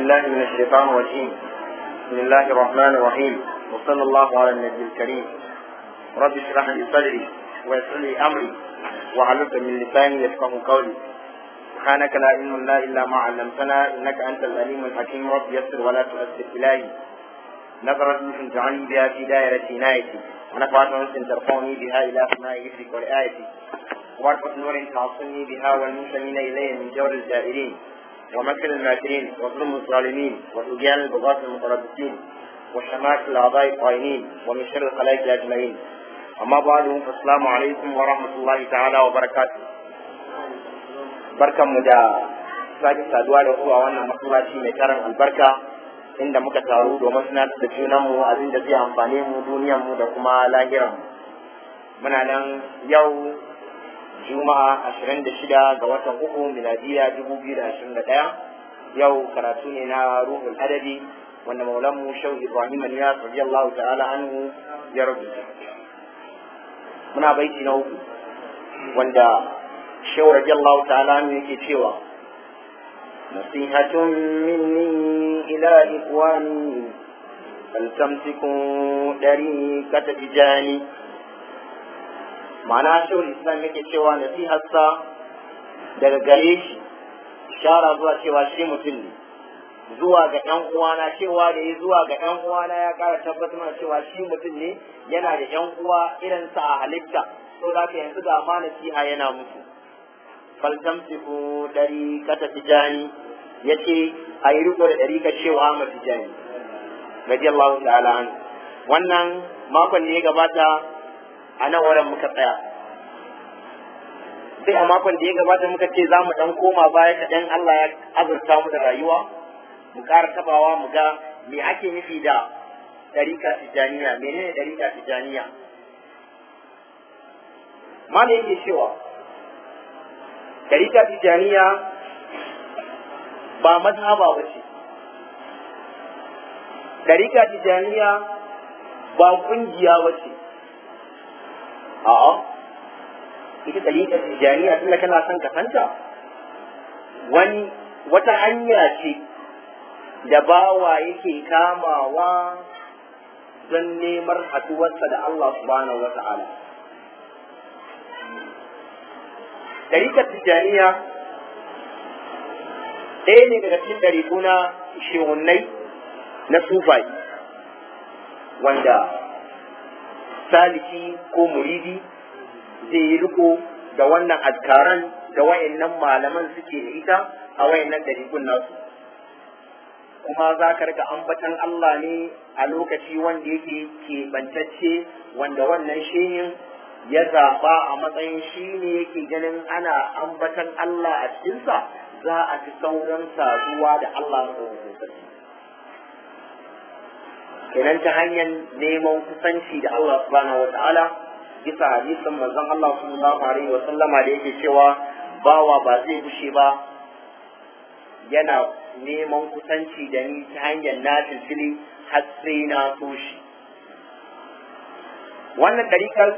بالله من الشيطان الرجيم بسم الله الرحمن الرحيم وصلى الله على النبي الكريم رب اشرح لي صدري ويسر لي امري وعلق من لساني يفقه قولي سبحانك لا علم لنا الا ما علمتنا انك انت العليم الحكيم رب يسر ولا تؤثر الهي نظرت مثل تعني بها في دائرة عنايتي ونفعت انس ترفعني بها الى سماء ذكرك ورعايتي وارفق نور تعصني بها والمنتمين اليه من جور الجائرين ومكر الماكرين وظلم الظالمين وطغيان البغاة المتربصين وشماتة الاعضاء الطائنين ومن شر الخلائق اجمعين اما بعد فالسلام عليكم ورحمه الله تعالى وبركاته barkanmu da sake saduwa da ku a wannan masallaci mai karin albarka inda muka taru domin tunatar da junanmu abin da zai amfane mu duniyarmu da kuma lahiranmu muna nan yau juma'a ashirin da shida ga watan uku miladiya dubu biyu da ashirin da ɗaya yau karatu ne na ruhul adadi wanda maulanmu shau ibrahim aliyas radiyallahu ta'ala anhu ya rubuta muna baiti na uku wanda shau radiyallahu ta'ala anhu yake cewa nasihatun minni ila ikwani فلتمسكوا طريقة تجاني ma'ana shawar islam yake cewa nasiharsa daga gare shi shara zuwa cewa shi mutum ne zuwa ga ƴan uwana cewa da ya zuwa ga ƴan uwana ya ƙara tabbatar mana cewa shi mutum ne yana da ƴan uwa irin sa a halitta to da yanzu ga ma nasiha yana musu faltamsiku dari kata tijani yace a yi riko da dari ka cewa ma tijani radiyallahu ta'ala an wannan makon da ya gabata a nan wurin muka tsaya sai a makon da ya gabata muka ce za mu ɗan koma baya kaɗan Allah ya azurta mu da rayuwa mu ƙara tabawa mu ga me ake nufi da ɗarika tijaniya menene ɗarika tijaniya mana yake cewa ɗarika tijaniya ba mazhaba ba ce ɗarika tijaniya ba ƙungiya ba ce a'a ita dalilin tijaniya tunda kana son ka santa wani wata hanya ce da bawa yake kamawa don neman haduwarsa da Allah subhanahu wata'ala Ɗarikar tijaniya ɗaya ne daga cikin ɗariku na shehunai na sufai wanda saliki ko muridi zai yi riko da wannan azkaran da wayannan malaman suke da ita a wayannan dariƙun nasu kuma za ka rika ambatan Allah ne a lokaci wanda yake keɓantacce wanda wannan shehin ya zaɓa a matsayin shi ne yake ganin ana ambatan Allah a cikinsa za a fi sauran saduwa da Allah maɗaukakin sarki kenan ta hanyar neman kusanci da Allah subhanahu wata'ala bisa hadisin manzon Allah sallallahu alaihi wa sallama da yake cewa bawa ba zai bushe ba yana neman kusanci da ni ta hanyar na fili har sai na so shi wannan ɗarikar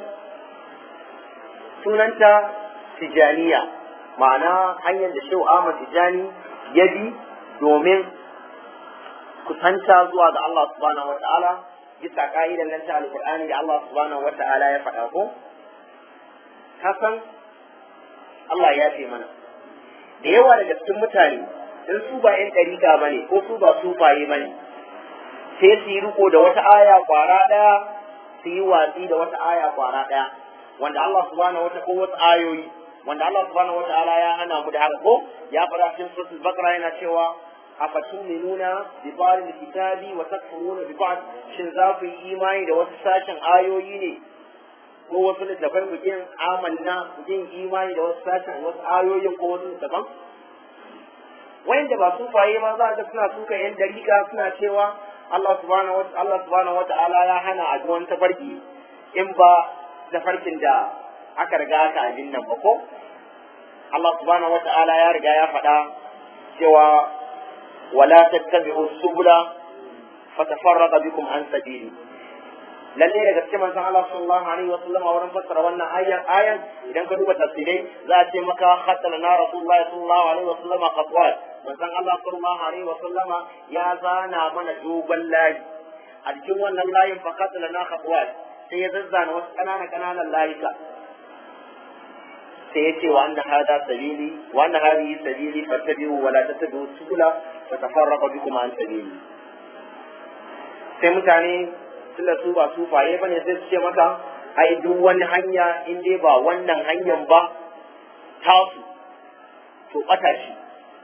sunanta tijaniya ma'ana hanyar da shehu Ahmad Tijani ya bi domin kusanta zuwa ga Allah subhanahu wa ta'ala bisa ka'idan nan ta alqur'ani da Allah subhanahu wa ta'ala ya faɗa ko kasan Allah ya ce mana da yawa daga cikin mutane in su ba yan ɗariƙa bane ko su ba sufaye bane sai su yi riko da wata aya kwara ɗaya su yi watsi da wata aya kwara ɗaya wanda Allah subhanahu wa ta'ala ko wasu ayoyi wanda Allah subhanahu wa ta'ala ya hana mu da haka ko ya faɗa cikin suratul baqara yana cewa afatuminuna bi ba'd kitabi wa takfuruna bi ba'd shin za ku yi imani da wasu sashen ayoyi ne ko wasu littafan ku yin amanna ku yin imani da wasu sashen wasu ayoyin ko wasu littafan wanda ba su faye ma za ga suna suka yan dariƙa suna cewa Allah subhanahu wa Allah subhanahu wa ta'ala ya hana a wani tafarki in ba tafarkin da aka riga aka abin nan ba ko Allah subhanahu wa ta'ala ya riga ya faɗa cewa ولا تتبعوا السبل فتفرق بكم عن سبيلي lalle daga cikin manzon Allah sallallahu alaihi wa sallam a wurin fassara wannan ayan ayan idan ka duba tafsirai za a ce maka khatala na rasulullahi sallallahu alaihi wa sallam khatwat manzon Allah sallallahu alaihi wa sallama ya zana mana dogon layi a cikin wannan layin fa khatala na khatwat sai ya zazzana wasu kanana kananan layuka sai ya ce wa anna hada sabili wa anna hadhihi sabili fattabi'u wa la tattabi'u subula fatafarraqa bikum an sabili sai mutane tunda su ba sufaye bane sai su ce maka ai duk wani hanya in dai ba wannan hanyar ba tasu to bata shi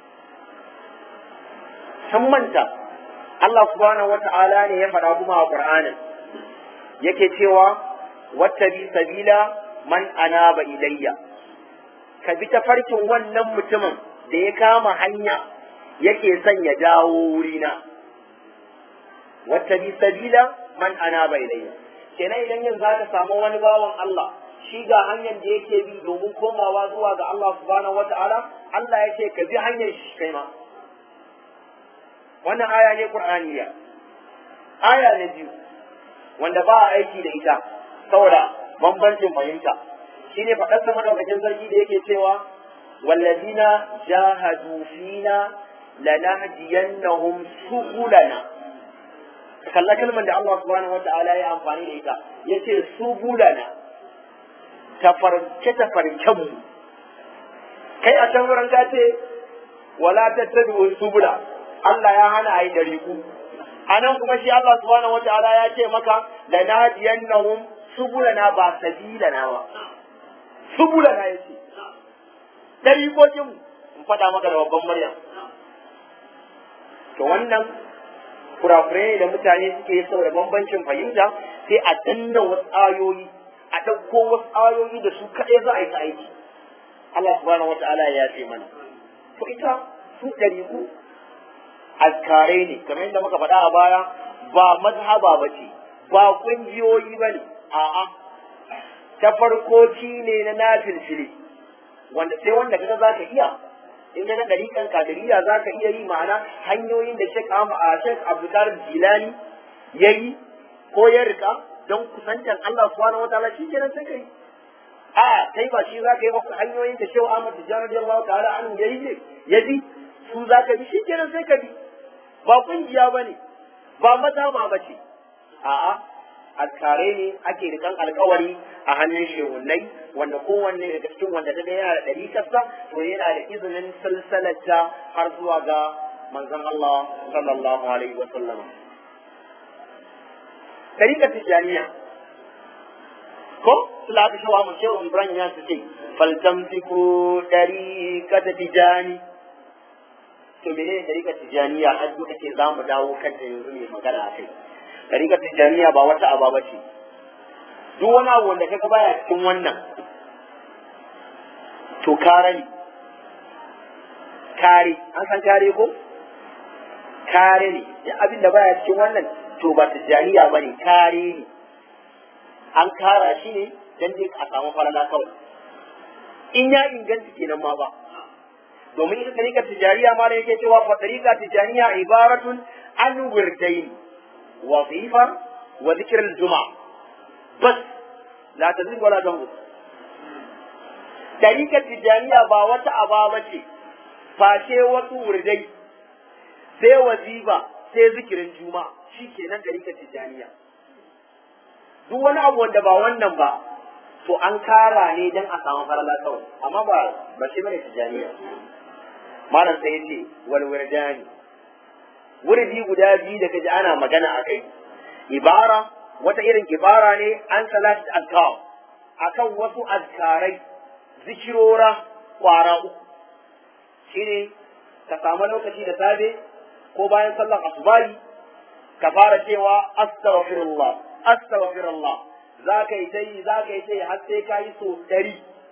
san manta Allah subhanahu wata'ala ne ya faɗa kuma a Qur'anin yake cewa wattabi sabila man anaba ilayya ka bi ta farkin wannan mutumin da ya kama hanya yake son ya dawo wurina wattabi sabila man ana bai ilayya kenan idan yin za ka samu wani bawan Allah shi ga hanyar da yake bi domin komawa zuwa ga Allah subhanahu wata'ala Allah ya ce ka bi hanyar shi kai ma wannan aya ne qur'aniya aya na biyu wanda ba a aiki da ita saboda bambancin fahimta shine faɗar sa madaukakin sarki da yake cewa wallazina jahadu fina lanahdiyannahum subulana kalla kalmar da Allah subhanahu wa ta'ala ya amfani da ita yace subulana tafarke tafarken mu kai a can wurin ka ce wala tattabi'u subula Allah ya hana ayi dariku anan kuma shi Allah subhanahu wa ta'ala ya ce maka lanadiyannahum subulana ba sabilana ba subulana yace darikokin mu in faɗa maka da babban murya to wannan kurakurai da mutane suke yi saboda bambancin fahimta sai a danna wasu ayoyi a ɗauko wasu ayoyi da su kaɗai za a yi ta aiki Allah subhanahu wata'ala ya yafe mana to ita su ɗariku azkarai ne kamar yadda muka faɗa a baya ba mazhaba ba ce ba ƙungiyoyi ba ne a'a ta farkoci ne na nafilfili wanda sai wanda kaga za ka iya in ga ɗariƙan kadiriya za ka iya yi ma'ana hanyoyin da Sheikh Sheikh Abdulkarim Jilani ya yi ko ya rika don kusantar Allah subhanahu wa ta'ala shi kenan sai kai a kai ba shi za ka yi ba hanyoyin da Sheikh Ahmad Tijjani radiyallahu ta'ala an ya yi ya bi su za ka bi shi kenan sai ka bi ba kungiya ba ne ba mazhaba ba ce a'a alkare ne ake rikan alkawari a hannun shehunai wanda kowanne daga cikin wanda ta yana da ɗari kasa to yana da izinin salsalata har zuwa ga manzon Allah sallallahu alaihi wa sallama. Ɗarikar Tijjaniya ko sula aka shawa mu shehu Ibrahim ya su ce faltamtiku ɗarikar Tijjani to menene ɗarikar Tijjaniya har duka ce za mu dawo kanta yanzu mai magana a kai. Ɗarikar Tijjaniya ba wata aba ba ce. Duk wani abu wanda kaga baya cikin wannan to kare ne. Kare, an san kare ko? Kare ne, duk abin da baya cikin wannan to ba Tijjaniya ba ne, kare ne. An kara shi ne don dai a samu falala kawai. In ya inganta kenan ma ba. Domin ita ɗarikar Tijjaniya ma da yake cewa fa ɗarikar Tijjaniya ibaratun an wirdaini. وظيفة وذكر الجمعة بس لا تزيد ولا تنقص طريقة التجانية با wata aba ce face wasu wurdai sai wazifa sai zikirin juma'a shi kenan ɗarikar tijaniya duk wani abu wanda ba wannan ba to an kara ne don a samu farala kawai amma ba ba shi bane tijaniya malam sai yace wal wirdani wurdi guda biyu da kaji ana magana a kai ibara wata irin ibara ne an salat azkar akan wasu azkarai zikirora kwara uku shine ka samu lokaci da safe ko bayan sallar asubahi ka fara cewa astaghfirullah astaghfirullah za ka yi ta yi za ka yi ta yi har sai ka yi so ɗari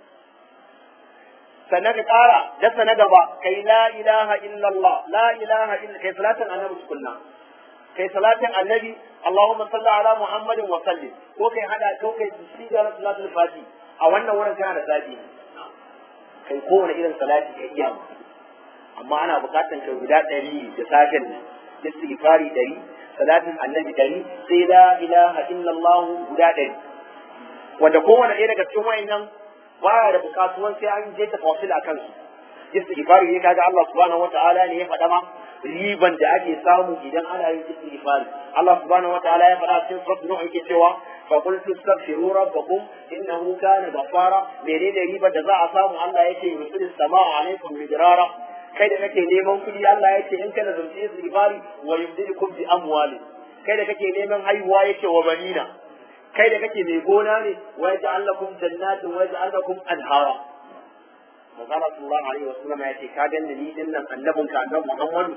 sannan ka ƙara dasa na gaba kai la ilaha illallah la ilaha illa kai salatin annabi tukunna kai salatin annabi Allahumma salli ala Muhammadin wa sallim ko kai hada ko kai siga salatul fati a wannan wurin kana da zabi kai kowane irin salati ka iya amma ana bukatan kai guda ɗari da safen nan istighfari ɗari salatin annabi ɗari sai la ilaha illallah guda ɗari wanda kowane ɗaya daga cikin wayannan baya da bukatuwan sai an je tafasil a kansu istighfari ne kaga Allah subhanahu wata'ala ne ya faɗa ma riban da ake samu idan ana yin istighfari Allah subhanahu wata'ala ya faɗa cikin suratul nuh yake cewa fa qul tastaghfiru rabbakum innahu kana ghaffara menene riban da za a samu Allah yake yusilis samaa alaikum midrara kai da kake neman kuɗi Allah yake in kana zumci istighfari wa yumdidukum bi amwali kai da kake neman haihuwa yake wa banina kai da kake mai gona ne wa yaj'al lakum jannatin wa yaj'al lakum anhara Manzala sallallahu alaihi wasallam ya ce ka ganni ni din nan annabin ka annabi Muhammad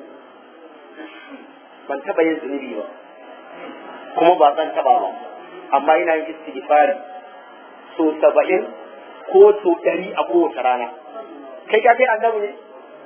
ban taba yin zunubi ba kuma ba zan taba ba amma ina yin istighfari so saba'in ko so ɗari a kowace rana kai ka kai annabi ne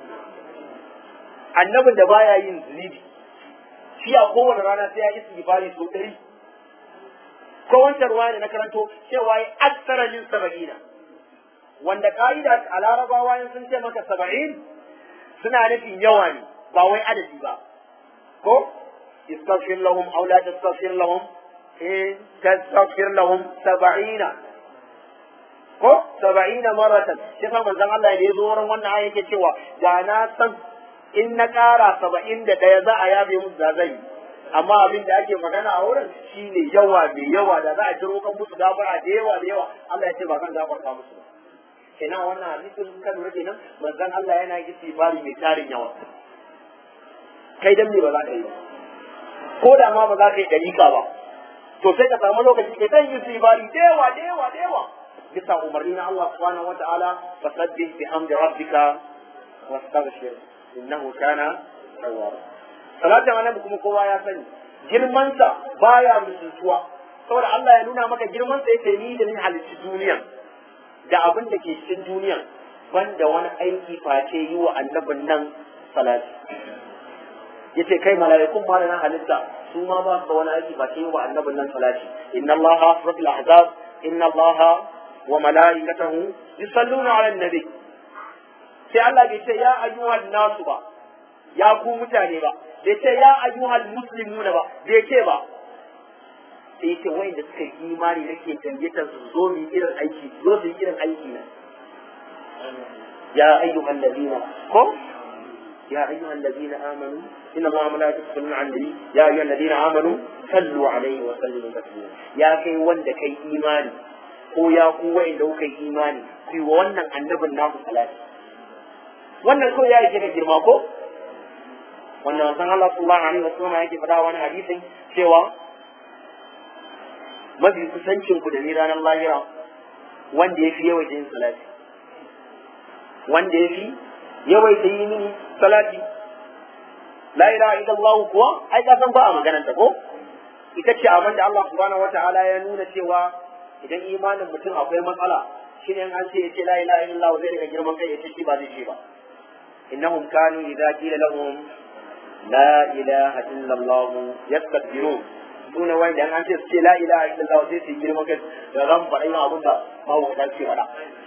annabin da baya yin zunubi shi a kowace rana sai ya yi istighfari so ɗari ko wancan ruwa da na karanto cewa ya aksara min saba'ina wanda ka'ida a larabawa in sun ce maka saba'in suna nufin yawa ne ba wai adadi ba ko istaghfir lahum aw la tastaghfir lahum in tastaghfir lahum saba'ina ko saba'ina maratan shi fa manzon Allah da ya zo wurin wannan aya yake cewa da na san in na ƙara saba'in da ɗaya za a yabe musu da zai amma abin da ake magana a wurin shine yawa mai yawa da za a jiro kan musu gafara da yawa da yawa Allah ya ce ba zan gafarta musu ba kenan wannan hadisin ka lura kenan manzon Allah yana yi istighfari mai tarin yawa kai dan me ba za ka yi ba ko da ma ba za ka yi dalika ba to sai ka samu lokaci kai dan yi istighfari da yawa da yawa da yawa bisa umarni na Allah subhanahu wataala fasabbih bihamdi rabbika wastaghfir innahu kana tawwaba salatin annabi kuma kowa ya sani girmansa baya mutuntuwa saboda Allah ya nuna maka girmansa yake ni da ni halicci duniya da abin da ke cikin duniya banda wani aiki face yi wa annabin nan salati yace kai mala'ikun ma da na halitta su ma ba su da wani aiki face yi wa annabin nan salati inna allaha suratul ahzab inna allaha wa mala'ikatahu yusalluna 'alan nabi sai Allah bai ce ya ayyuhan nasu ba ya ku mutane ba bai ce ya ayyuhal muslimuna ba bai ce ba sai yake wanda suka yi imani nake gayyatar su zo mu irin aiki zo su yi irin aiki na ya ayyuhal ladina ko ya ayyuhal ladina amanu inna allaha wa malaikatahu yusalluna 'alan nabi ya ayyuhal ladina amanu sallu alaihi wa sallimu taslima ya kai wanda kai imani ko ya ku wanda kuka yi imani ku yi wa wannan annabin naku salati wannan ko ya yi da girma ko wanda manzon Allah sallallahu alaihi wasallam yake faɗa wani hadisin cewa mafi kusancin ku da ni ranar lahira wanda ya fi yawaita yin salati wanda ya fi yawaita yi mini salati la ilaha illallah kuwa ai ka san ba a maganar ta ko ita ce abin da Allah subhanahu wataala ya nuna cewa idan imanin mutum akwai matsala shine an ce yace la ilaha illallah zai daga girman kai yace shi ba zai ce ba innahum kanu idza qila lahum la ilaha illallah yastakbirun sune wanda an ce su ce la ilaha illallah sai su girma kai da zan faɗa yin abin da mahaukata ce faɗa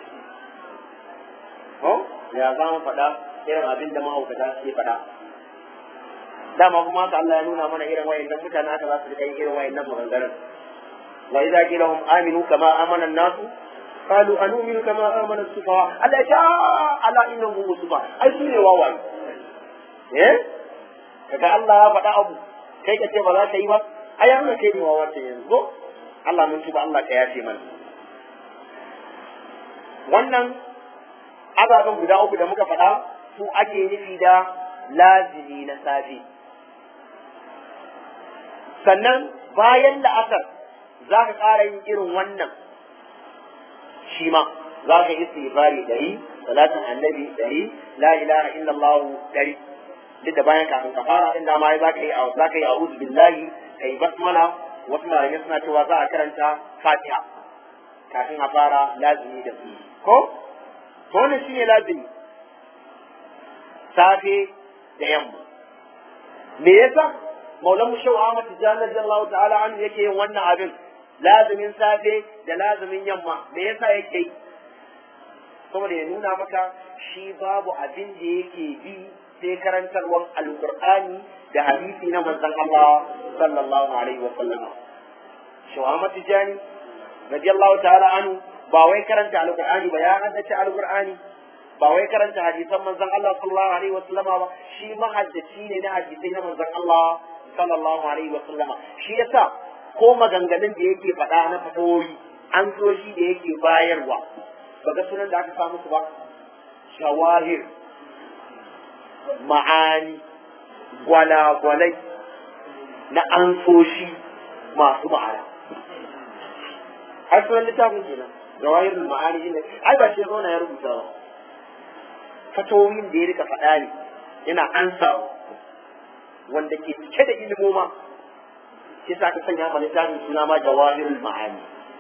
ko ya za mu faɗa irin abin da mahaukata ke faɗa dama kuma haka Allah ya nuna mana irin wayannan mutane haka za su rika yin irin wayannan maganganun wa idza qila hum aminu kama amana an-nasu qalu anu'minu kama amana as-sufaha Allah ya ce ala innahum sufaha ai su ne wawaye eh kaga Allah ya faɗa abu kai ka ce ba za ka yi ba ai an kai ni wawa ta yanzu Allah mun tuba Allah ka yafe mana wannan ababen guda uku da muka faɗa su ake nufi da lazimi na safe sannan bayan la'asar za ka ƙara yin irin wannan shi ma za ka yi istighfari ɗari salatin annabi ɗari la ilaha illallah ɗari duk da bayan kafin ka fara din dama za ka yi za ka yi a'udhu billahi kai basmala wasu malamai suna cewa za a karanta fatiha kafin a fara lazimi da su ko to wannan shine lazimi safe da yamma me yasa maulan mu shau Ahmad Tijani radiyallahu ta'ala anhu yake yin wannan abin lazimin safe da lazimin yamma me yasa yake yi saboda ya nuna maka shi babu abin da yake bi sai karantarwar alqur'ani da hadisi na manzon Allah sallallahu alaihi wa sallam shawama tijani radiyallahu ta'ala anhu ba wai karanta alqur'ani ba ya haddace alqur'ani ba wai karanta hadisan manzon Allah sallallahu alaihi wa sallama ba shi mahaddaci ne na hadisai na manzon Allah sallallahu alaihi wa sallama shi yasa ko maganganun da yake faɗa na fatoyi an so shi da yake bayarwa ba ga sunan da aka samu su ba shawahir ma'ani gwalagwalai na an so shi masu ma'ana har sunan littafin kenan jawahir ma'ani ne ai ba shi ya zauna ya rubuta ba fatoyin da ya rika faɗa ne yana ansawa wanda ke cike da ilimoma shi sa ka sanya ma littafin suna ma jawahirul ma'ani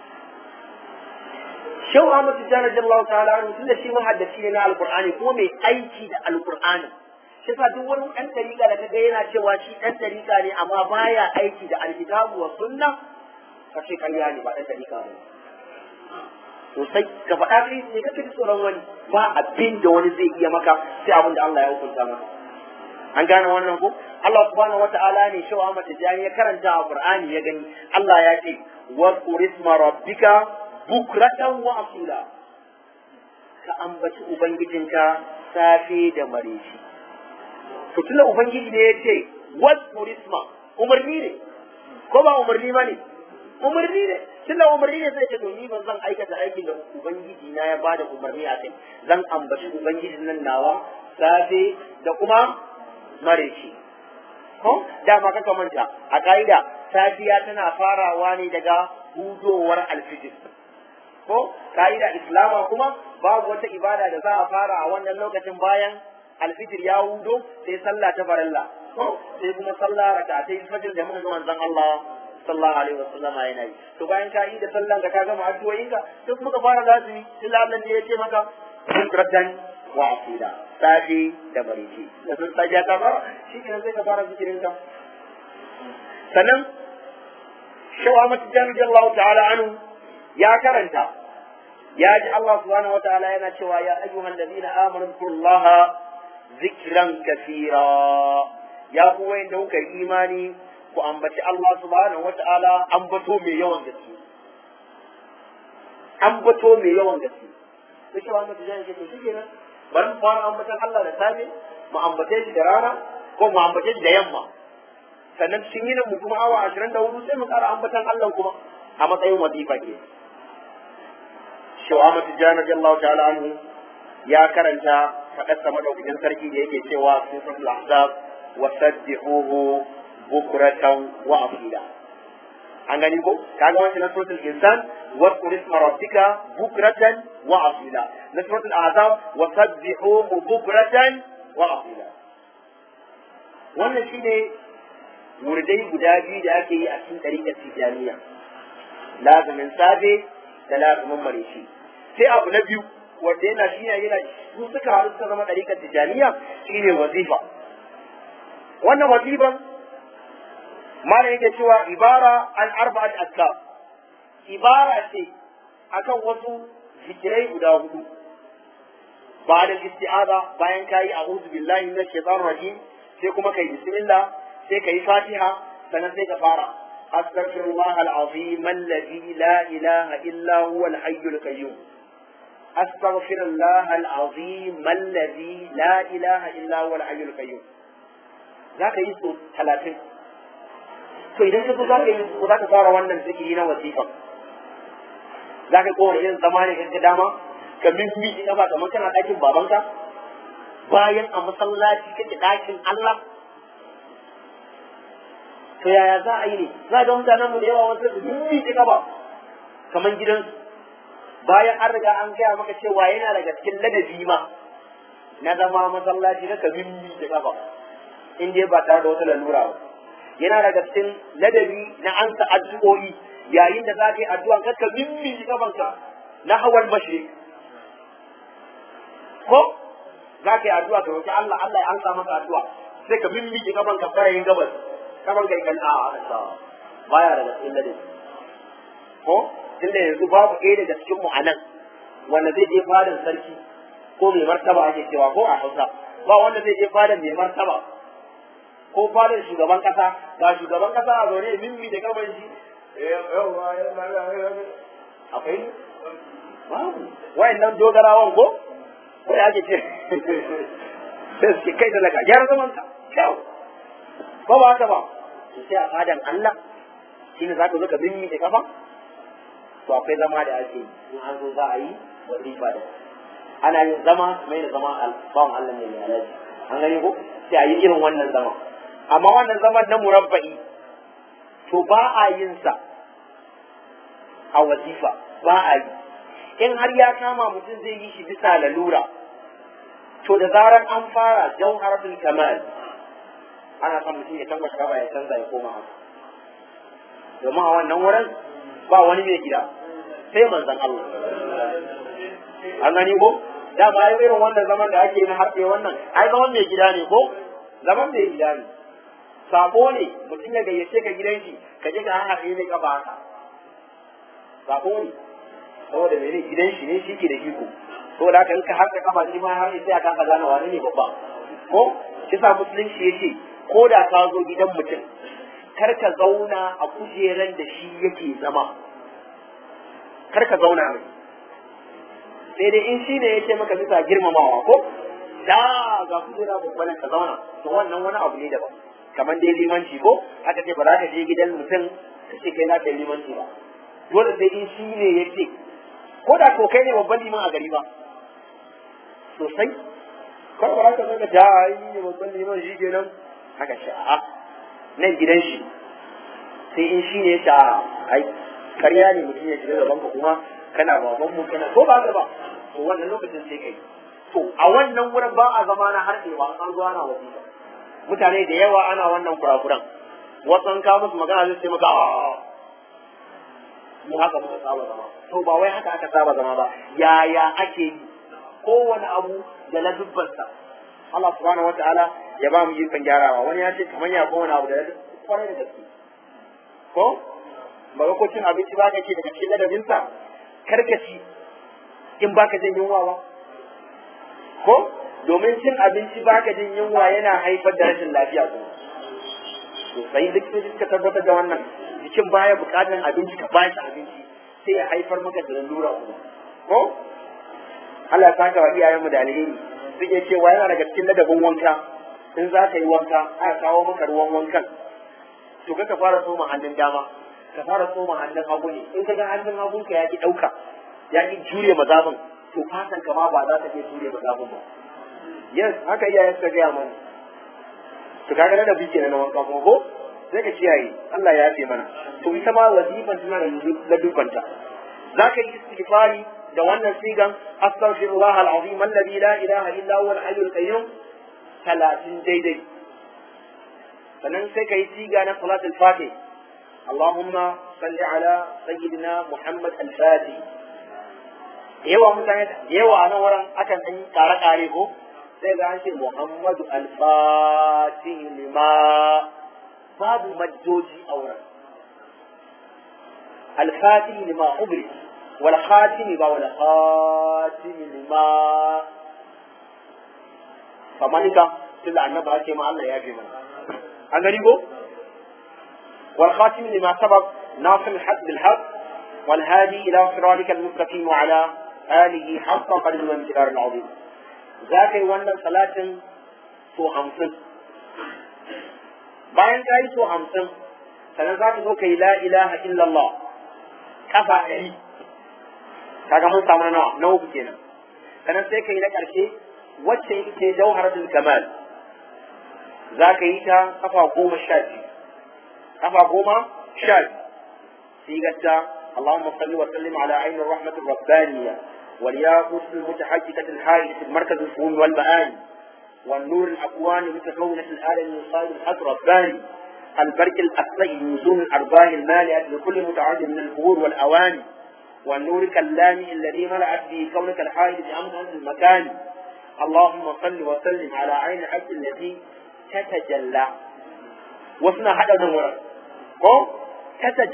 Shehu Ahmad Tijjani radiyallahu ta'ala anhu tunda shi mahaddaci ne na Alqur'ani kuma mai aiki da Alqur'ani shi sa duk wani ɗan tariƙa da kaga yana cewa shi ɗan tariƙa ne amma baya aiki da alkitabu wa sunna ka ce ƙarya ne ba ɗan tariƙa ne sosai ka faɗa kai ne kake tsoron wani ba abin da wani zai iya maka sai abin da Allah ya hukunta maka an gane wannan ko Allah subhanahu wata'ala ne shi wa mata jani ya karanta a Qur'ani ya gani Allah ya ce wa qurisma rabbika bukratan wa asila ka ambaci ubangijinka safe da mareci to tunda ubangiji ne ya ce wa qurisma umarni ne ko ba umarni ba ne umarni ne tunda umarni ne zai ce to ni ban zan aikata aikin da ubangiji na ya bada umarni a kai zan ambaci ubangijin nan nawa safe da kuma mareci ko dama kaka manta a ka'ida safiya tana farawa ne daga hudowar alfijir ko ka'ida islama kuma babu wata ibada da za a fara a wannan lokacin bayan alfijir ya hudo sai sallah ta farilla ko sai kuma sallah rakatai fajr da muka ga manzon Allah sallallahu alaihi wasallama yana yi to bayan ka yi da sallan ka gama addu'o'in ka sai kuma ka fara lazimi illa Allah ne ya ce maka bukratan wa asila safi da bariki da sun saja ta fara shi kenan sai ka fara zikirin ka sannan shawa mata jami Allah ta'ala anu ya karanta ya ji Allah subhanahu wa ta'ala yana cewa ya ayyuhan ladina amanu kullaha zikran kathira ya ku wayanda kuka yi imani ku ambaci Allah subhanahu wa ta'ala ambato mai yawan gaske ambato mai yawan gaske sai shawa mata jami ce to shi kenan bari mu fara ambatan Allah da safe mu ambace shi da rana ko mu ambace shi da yamma sannan cikin yinin mu kuma awa ashirin da hudu sai mu ƙara ambatan Allah kuma a matsayin wazifa ke Shawama Tijjani radiyallahu ta'ala anhu ya karanta faɗarsa madaukakin sarki da yake cewa suratul ahzab wa sabbihuhu bukratan wa asila an gani ko kaga wancan na suratul insan wa isma rabbika bukratan wa asila na suratul ahzab wa sabbihuhu bukratan wa asila wannan shine wurdai guda biyu da ake yi a cikin ɗariƙar tijaniya lazumin safe da lazumin mareshi sai abu na biyu wanda yana shi yana su suka haɗu suka zama ɗariƙar tijaniya shine wazifa wannan wazifan malam yake cewa ibara an arba'at azkar ibara ce akan wasu zikirai guda hudu ba da isti'aza bayan kayi a'udhu billahi minash shaitanir rajim sai kuma kai bismillah sai ka yi fatiha sannan sai ka fara astaghfirullah al-azim alladhi la ilaha illa huwa al-hayyul qayyum astaghfirullah al-azim alladhi la ilaha illa huwa al-hayyul qayyum zaka yi so 30 to idan ka zo zaka yi so zaka fara wannan zikiri na wasifa zaka kowane irin zama ne kanka dama ka mimmi ina ba kamar kana ɗakin babanka bayan a masallaci kake ɗakin Allah to yaya za a yi ne za ga mutanen mu da yawa wasu su dubbi ta gaba kamar gidansu bayan an riga an gaya maka cewa yana daga cikin ladabi ma na zama masallaci na ka mimmi ta gaba in dai ba tare da wata lalura ba yana daga cikin ladabi na ansa addu'o'i yayin da za ka yi addu'a ka ka mimmi ta gabanka na hawan mashrik ko za ka yi addu'a ka roki Allah Allah ya ansa maka addu'a sai ka mimmi ta gabanka farayin gabas kamar kai kan a aka baya daga cikin ladabi ko tunda yanzu babu ɗaya daga cikin mu anan wanda zai je fadin sarki ko mai martaba ake cewa ko a Hausa ba wanda zai je fadar mai martaba ko fadar shugaban kasa ga shugaban kasa a zaune mimmi da gaban shi akwai wayannan dogarawan ko wai ake ce sai suke kai da daga gyara zaman ka kyau ba ba haka ba to sai a fadan Allah shine za ka zo ka mimmi da kafa to akwai zama da ake yi in an zo za a yi wazifa da ana yin zama mai da zama bawan Allah ne mai alaji an gani ko sai a yi irin wannan zama amma wannan zaman na murabba'i to ba a yin sa a wazifa ba a yi in har ya kama mutum zai yi shi bisa lalura to da zarar an fara jauharatul kamal ana son mutum ya canza gaba ya canza ya koma haka domin a wannan wurin ba wani mai gida sai manzon Allah an gani ko dama ai irin wannan zaman da ake na harfe wannan ai zaman mai gida ne ko zaman mai gida ne sabo ne mutum ya gayyace ka gidan shi ka je ka haɗe mai kafa haka sabo ne saboda mene gidan shi ne shi ke da iko saboda haka in ka harka kafa shi ma har sai aka gane wani ne babba ko shi sa musulunci yace ko da ka zo gidan mutum kar ka zauna a kujeran da shi yake zama kar ka zauna mai sai dai in shi ne yake maka bisa girmamawa ko da ga kujera babban ka zauna to wannan wani abu ne daban kamar dai limanci ko aka ce ba za ka je gidan mutum ka ce kai za ka yi limanci ba dole sai in shi ne yake ko da ko kai ne babban liman a gari ba sosai kar ba za ka zaka ja yi ne babban liman shi kenan haka ce a'a nan gidan shi sai in shi ne ya ce ai karya ne mutum ya shiga gaban ka kuma kana baban mu kana ko ba ka ba to wannan lokacin sai kai to a wannan wurin ba a zama na harɗewa an zo ana wasiƙa mutane da yawa ana wannan kurakuran wasu an kawo musu magana zai ce maka mu haka muka saba zama to ba wai haka aka saba zama ba yaya ake yi kowane abu da na dubbansa Allah subhanahu wataala ya ba mu ikon gyarawa wani ya ce kamar ya kowane abu da na kwarai da gaske ko ba ko cin abinci ba ka ce daga cikin ladabinsa karkaci in baka jin yunwa ba ko domin cin abinci baka jin yunwa yana haifar da rashin lafiya kuma sosai likitoci suka tabbatar da wannan jikin baya bukatar abinci ka bashi abinci sai ya haifar maka da lalura kuma ko Allah ya saka wa iyayenmu da alheri suke cewa yana daga cikin ladabin wanka in za ka yi wanka aka kawo maka ruwan wankan to ka fara tsoma hannun dama ka fara tsoma hannun hagu ne in ka ga hannun hagunka ya ki ɗauka ya ki jure mazabin to fatan ka ma ba za ta iya jure mazabin ba yes haka iyayen suka gaya mana to kaga da bike na wanka kuma ko sai ka kiyaye Allah ya yafe mana to ita ma wazifan tana da dubanta zaka yi istighfari da wannan sigan astaghfirullah alazim alladhi la ilaha illa huwa al-hayyul qayyum 30 daidai sannan sai ka yi siga na salatul fatih اللهم صل على سيدنا محمد الفاتح yawa mutane da yawa a nan wurin akan ɗan kare-kare ko sai ga an ce Muhammadu al-Fatih lima babu maddoji a wurin al-Fatih lima ubri wal khatim ba wal khatim lima famanika tunda annabi ake ma Allah ya fi mana an gani ko wal khatim lima sabaq nasir al-haq bil haq wal hadi ila siratika al-mustaqim wa ala alihi haqqa qadri wa miqdar al-azim za ka yi wannan salatin so hamsin bayan ka yi so hamsin sannan za ka zo ka yi la ilaha illallah kafa ɗari kaga mun samu nawa na uku kenan sannan sai ka yi na ƙarshe wacce ita jauharatul kamal za ka yi ta kafa goma sha biyu kafa goma sha biyu sigarta اللهم صل وسلم على عين الرحمة الربانية والياقوت المتحجكة الحائلة المركز الفهوم والمآني والنور الأكوان المتكونة الآلة من صائد الحق رباني البرك الأصلي نزول الأرباح المالئة لكل متعد من الفهور والأواني والنور كاللامي الذي ملأت به كونك الحائل بأمر المكان اللهم صل وسلم على عين الحق التي تتجلى وصنا هذا نورا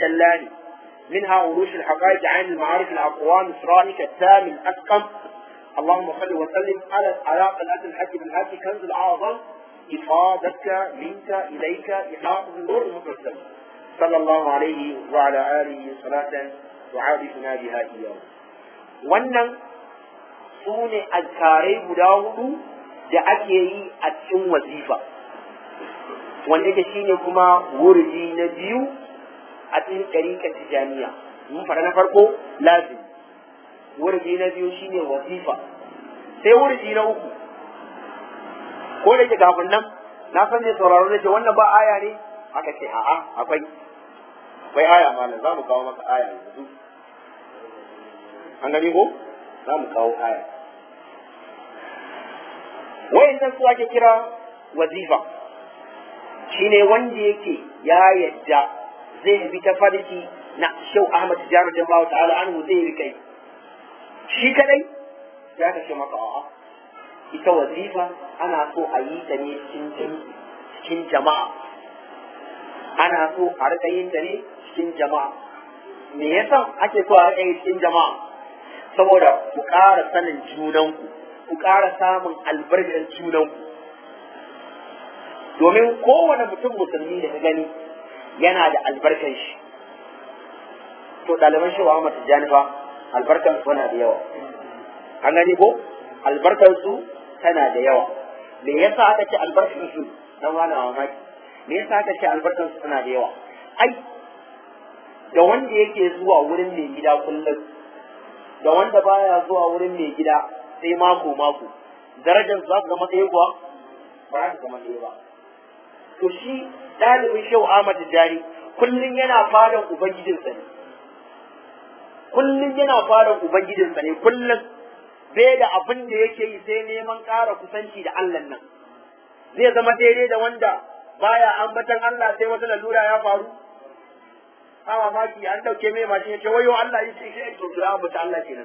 تتجلاني منها عروش الحقائق عن المعارف الأقوام إسرائيل التام الأسقم اللهم صل وسلم على على قناة الحج بن هاشي كنز الأعظم إفادتك منك إليك إحاطة النور المقدس صلى الله عليه وعلى آله صلاة تعارفنا بها إياه wannan su ne azkarai guda hudu da ake yi a cikin wazifa wanda yake shine kuma wurdi na biyu a cikin ɗariƙar tijaniya mun fara na farko lazim wurdi na biyu shine wazifa sai wurdi na uku ko da ke kafin nan na san ne sauraro da ce wannan ba aya ne aka ce a'a akwai akwai aya malam za mu kawo maka aya yanzu an gani ko za mu kawo aya wayannan su ake kira wazifa shine wanda yake ya yadda zai bi ta farki na shau Ahmad Tijjar Jama'a ta'ala anhu zai bi kai shi kadai ya ka ce maka a'a ita wazifa ana so a yi ta ne cikin jama'a ana so a rika yin ta ne cikin jama'a me yasa ake so a rika yi cikin jama'a saboda ku ƙara sanin junanku ku ƙara samun albarkar junanku domin kowane mutum musulmi da ka gani yana da albarkar shi to ɗaliban shi wa mata janifa albarkar su tana da yawa an gani ko albarkar su tana da yawa me yasa aka ce albarkar su dan wani mamaki me yasa aka ce albarkar su tana da yawa ai da wanda yake zuwa wurin mai gida kullum da wanda baya zuwa wurin mai gida sai mako mako darajar za su zama ɗaya kuwa ba za su zama ɗaya ba to shi ɗalibin shehu Ahmad Jari kullum yana fadan ubangijinsa ne kullum yana fadan ubangijinsa ne kullum bai da abin da yake yi sai neman ƙara kusanci da Allah nan zai zama daidai da wanda baya ambatan Allah sai wata lalura ya faru a mamaki an dauke mai mashin ya ce wayo Allah ya ce shi to ya ambata Allah kenan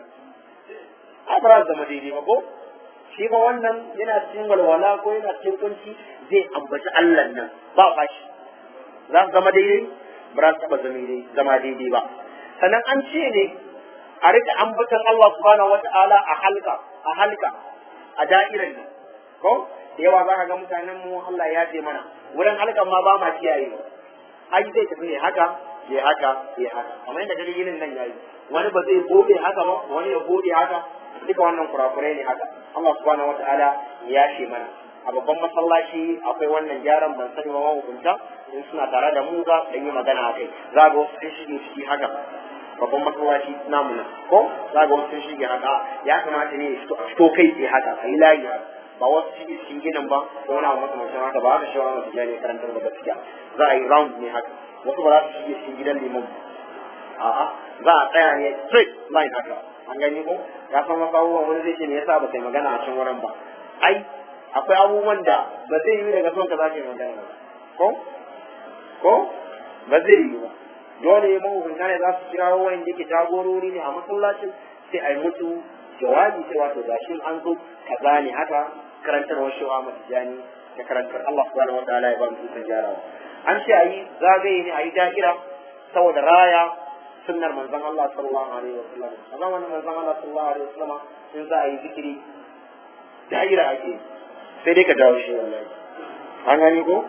a ba zama daidai ba ko shi ba wannan yana cikin walwala ko yana cikin kunci zai ambaci Allah nan ba fashi za su zama daidai ba za su taba zama daidai ba sannan an ce ne a rika ambatan Allah subhanahu wata'ala a halka a halka a da'irar nan ko da yawa za ka ga mutanen mu Allah ya ce mana wurin halkan ma ba ma kiyaye ai zai tafi ne haka ya haka ya haka kamar yadda gari yinin nan yayi wani ba zai gode haka ba wani ya gode haka duka wannan kurakurai ne haka Allah subhanahu wata'ala ya ce mana a babban masallaci akwai wannan gyaran ban sani ba hukunta in suna tare da mu za su yi magana a kai za ga wasu sun shige ciki haka babban masallaci namu nan ko za ga wasu sun shige haka ya kamata ne a fito kai tsaye haka a yi layi haka ba wasu shige cikin ginin ba ko wani abu makamancin haka ba haka shi wani masu jani karantar da gaskiya za a yi round ne haka wasu ba za su shige cikin gidan liman a'a za a tsaya ne straight line haka an gani ko ya san wasu abubuwan wani zai ce me yasa ba kai magana a cikin wurin ba ai akwai abubuwan da ba zai yi daga son ka za ka yi magana ba ko ko ba zai yi ba dole mahukunta ne za su kira wayan da ke jagorori ne a masallacin sai a yi musu jawabi sai wato gashi an zo kaza ne haka karantarwar shawa masu jani da karantar Allah subhanahu wa ta'ala ya ba mu ikon gyarawa an ce a yi zagaye ne a yi da'ira saboda raya sunnar manzon Allah sallallahu alaihi wa sallam a zamanin manzon Allah sallallahu alaihi wa sallam in za a yi zikiri da'ira ake sai dai ka dawo shi wallahi an gani ko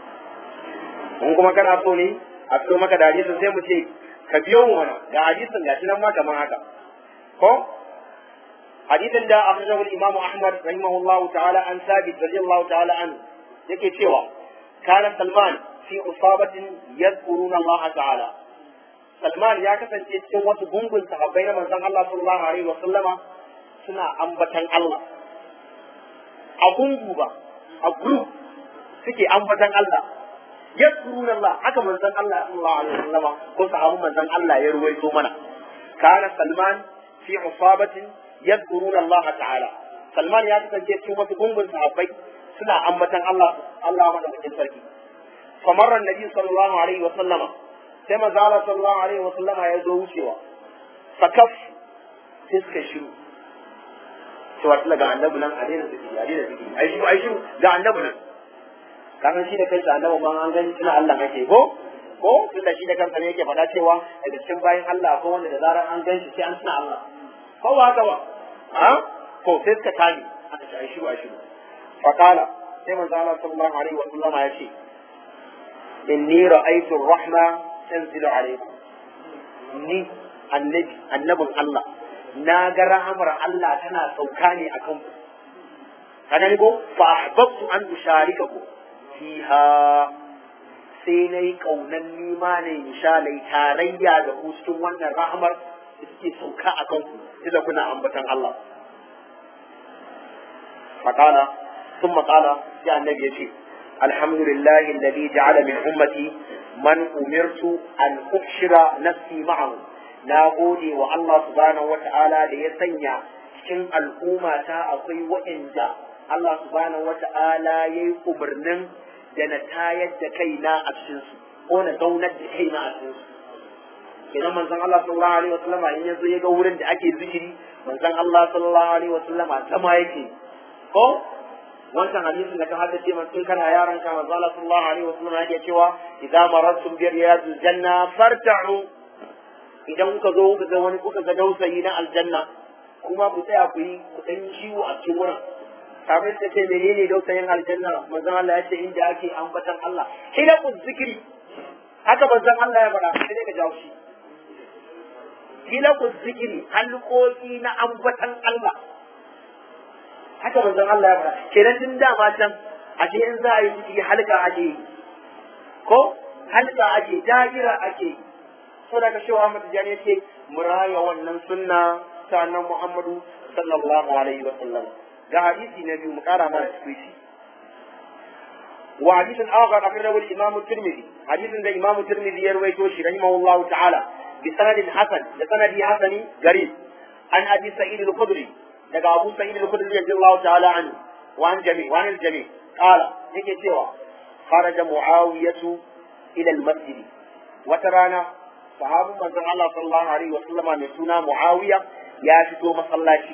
in kuma kana so ne a fito maka da hadisin sai mu ce ka biyo mu mana ga hadisin gashi nan ma kamar haka ko hadisin da akhrajahu al-imam Ahmad rahimahullahu ta'ala an sabit radiyallahu ta'ala an yake cewa kana Salman fi usabatin yadhkuruna Allah ta'ala Salman ya kasance cikin wasu gungun sahabbai na manzon Allah sallallahu alaihi wa sallama suna ambatan Allah a gungu ba a group suke ambatan Allah yadkurun Allah haka manzon Allah sallallahu alaihi wasallama ko sahabu manzon Allah ya ruwaito mana kana Salman fi usabatin yadkurun Allah ta'ala Salman ya kasance cikin wasu gungun sahabbai suna ambatan Allah Allah madaukakin sarki famarra nabi sallallahu alaihi wasallama sai manzo Allah sallallahu alaihi wasallama ya zo wucewa fakaf sai suka shiru cewa tula ga annabi nan a daina zikiri a daina zikiri ai shiru ai shiru ga annabi nan kasan shi da kansa annabi ban an gani tuna Allah kake ko ko tunda shi da kansa ne yake faɗa cewa daga cikin bayan Allah ko wanda da zarar an gan shi sai an tuna Allah ko ba haka ba ha to sai suka tani aka ce ai shiru ai shiru faqala sai manzo Allah sallallahu alaihi wa sallama ya ce inni ra'aytu ar-rahma tanzilu alaykum ni annabi annabin Allah na ga rahamar Allah tana sauka ne akan ku kana ni ko fa ahbabtu an usharikaku fiha sai na yi ƙaunar nima ne mishalai tarayya da ku cikin wannan rahamar da suke sauka a kanku tunda kuna ambatan Allah faƙala sun maƙala sai annabi ya ce alhamdulillah alladhi ja'ala min ummati man umirtu an ubshira nafsi ma'ahu na gode wa Allah subhanahu wata'ala da ya sanya cikin al'umma ta akwai waɗanda Allah subhanahu wata'ala ya yi umarnin da na tayar da kaina a cikinsu ko na zaunar da kaina a cikinsu idan manzon Allah sallallahu alaihi wasallama in yazo ya ga wurin da ake zikiri manzon Allah sallallahu alaihi wasallama zama yake ko wancan hadisin da ka haddace man tun kana yaran ka manzon Allah sallallahu alaihi wasallama yake cewa idza marartum bi riyadil janna farta'u idan kuka zo kuka ga wani kuka ga dausayi na aljanna kuma ku tsaya ku yi ku dan ciwo a cikin wurin kafin ta ce menene dausayin aljanna manzon Allah ya ce inda ake ambatan Allah hilakun zikiri haka manzon Allah ya faɗa sai dai ka jawo shi hilakun zikiri halkoki na ambatan Allah haka manzon Allah ya faɗa kenan tun dama can ashe in za a yi zikiri halka ake yi ko halka ake da'ira ake yi saboda ka shi Muhammad Jani yace muraya wannan sunna ta annabi Muhammadu sallallahu alaihi wa sallam ga hadisi na biyu mu kara mana cikin shi wa hadisin akhar akhrajahu al-imam at-tirmidhi hadisin da imam at-tirmidhi ya rawaito shi rahimahullahu ta'ala bi sanadin hasan da sanadi hasani garib an abi sa'id al-khudri daga abu sa'id al-khudri radiyallahu ta'ala anhu wa an jami wa an al-jami qala yake cewa kharaja muawiyatu ila al-masjid wata rana sahabin manzon Allah sallallahu alaihi wa sallama mai suna muawiya ya fito masallaci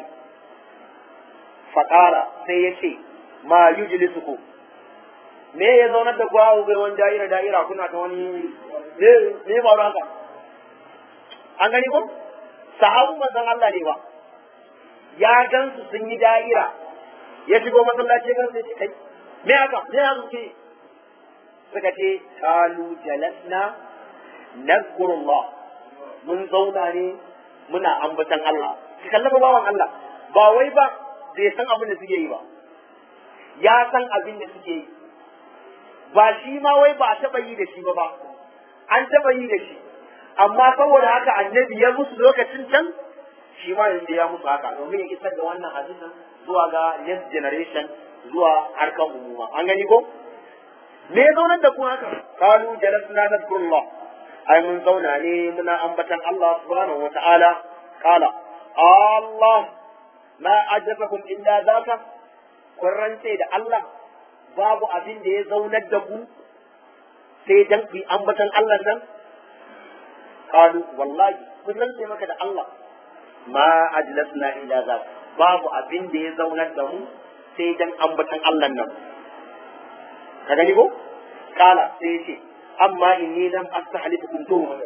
faƙara sai ya ce ma yujlisuku me ya zaunar da ku hawo bai wani da'ira da'ira kuna ta wani me me ya faru haka an gani ko sahabu manzon Allah ne ba ya gansu sun yi da'ira ya shigo masallaci gan sai kai me haka me haka ke suka ce qalu jalasna nazkurullah mun zauna ne muna ambatan Allah ki kallaba bawan Allah ba wai ba bai san abin da suke yi ba ya san abin da suke yi ba shi ma wai ba a taɓa yi da shi ba ba an taɓa yi da shi amma saboda haka annabi ya musu lokacin can shi ma yanzu ya musu haka domin ya isar da wannan hadisin zuwa ga next generation zuwa harkan umuma an gani ko me ya zaunar da ku haka kalu jalasna nadkurullah ai mun zauna ne muna ambatan Allah subhanahu wata'ala kala Allah ma ajabakum illa zaka kun rantse da Allah babu abin da ya zaunar da ku sai dan ku ambatan Allah nan qalu wallahi kun rantse maka da Allah ma ajlasna illa zaka babu abin da ya zaunar da mu sai dan ambatan Allah nan ka gani ko kala sai ya ce amma inni lam astahlifukum tuhma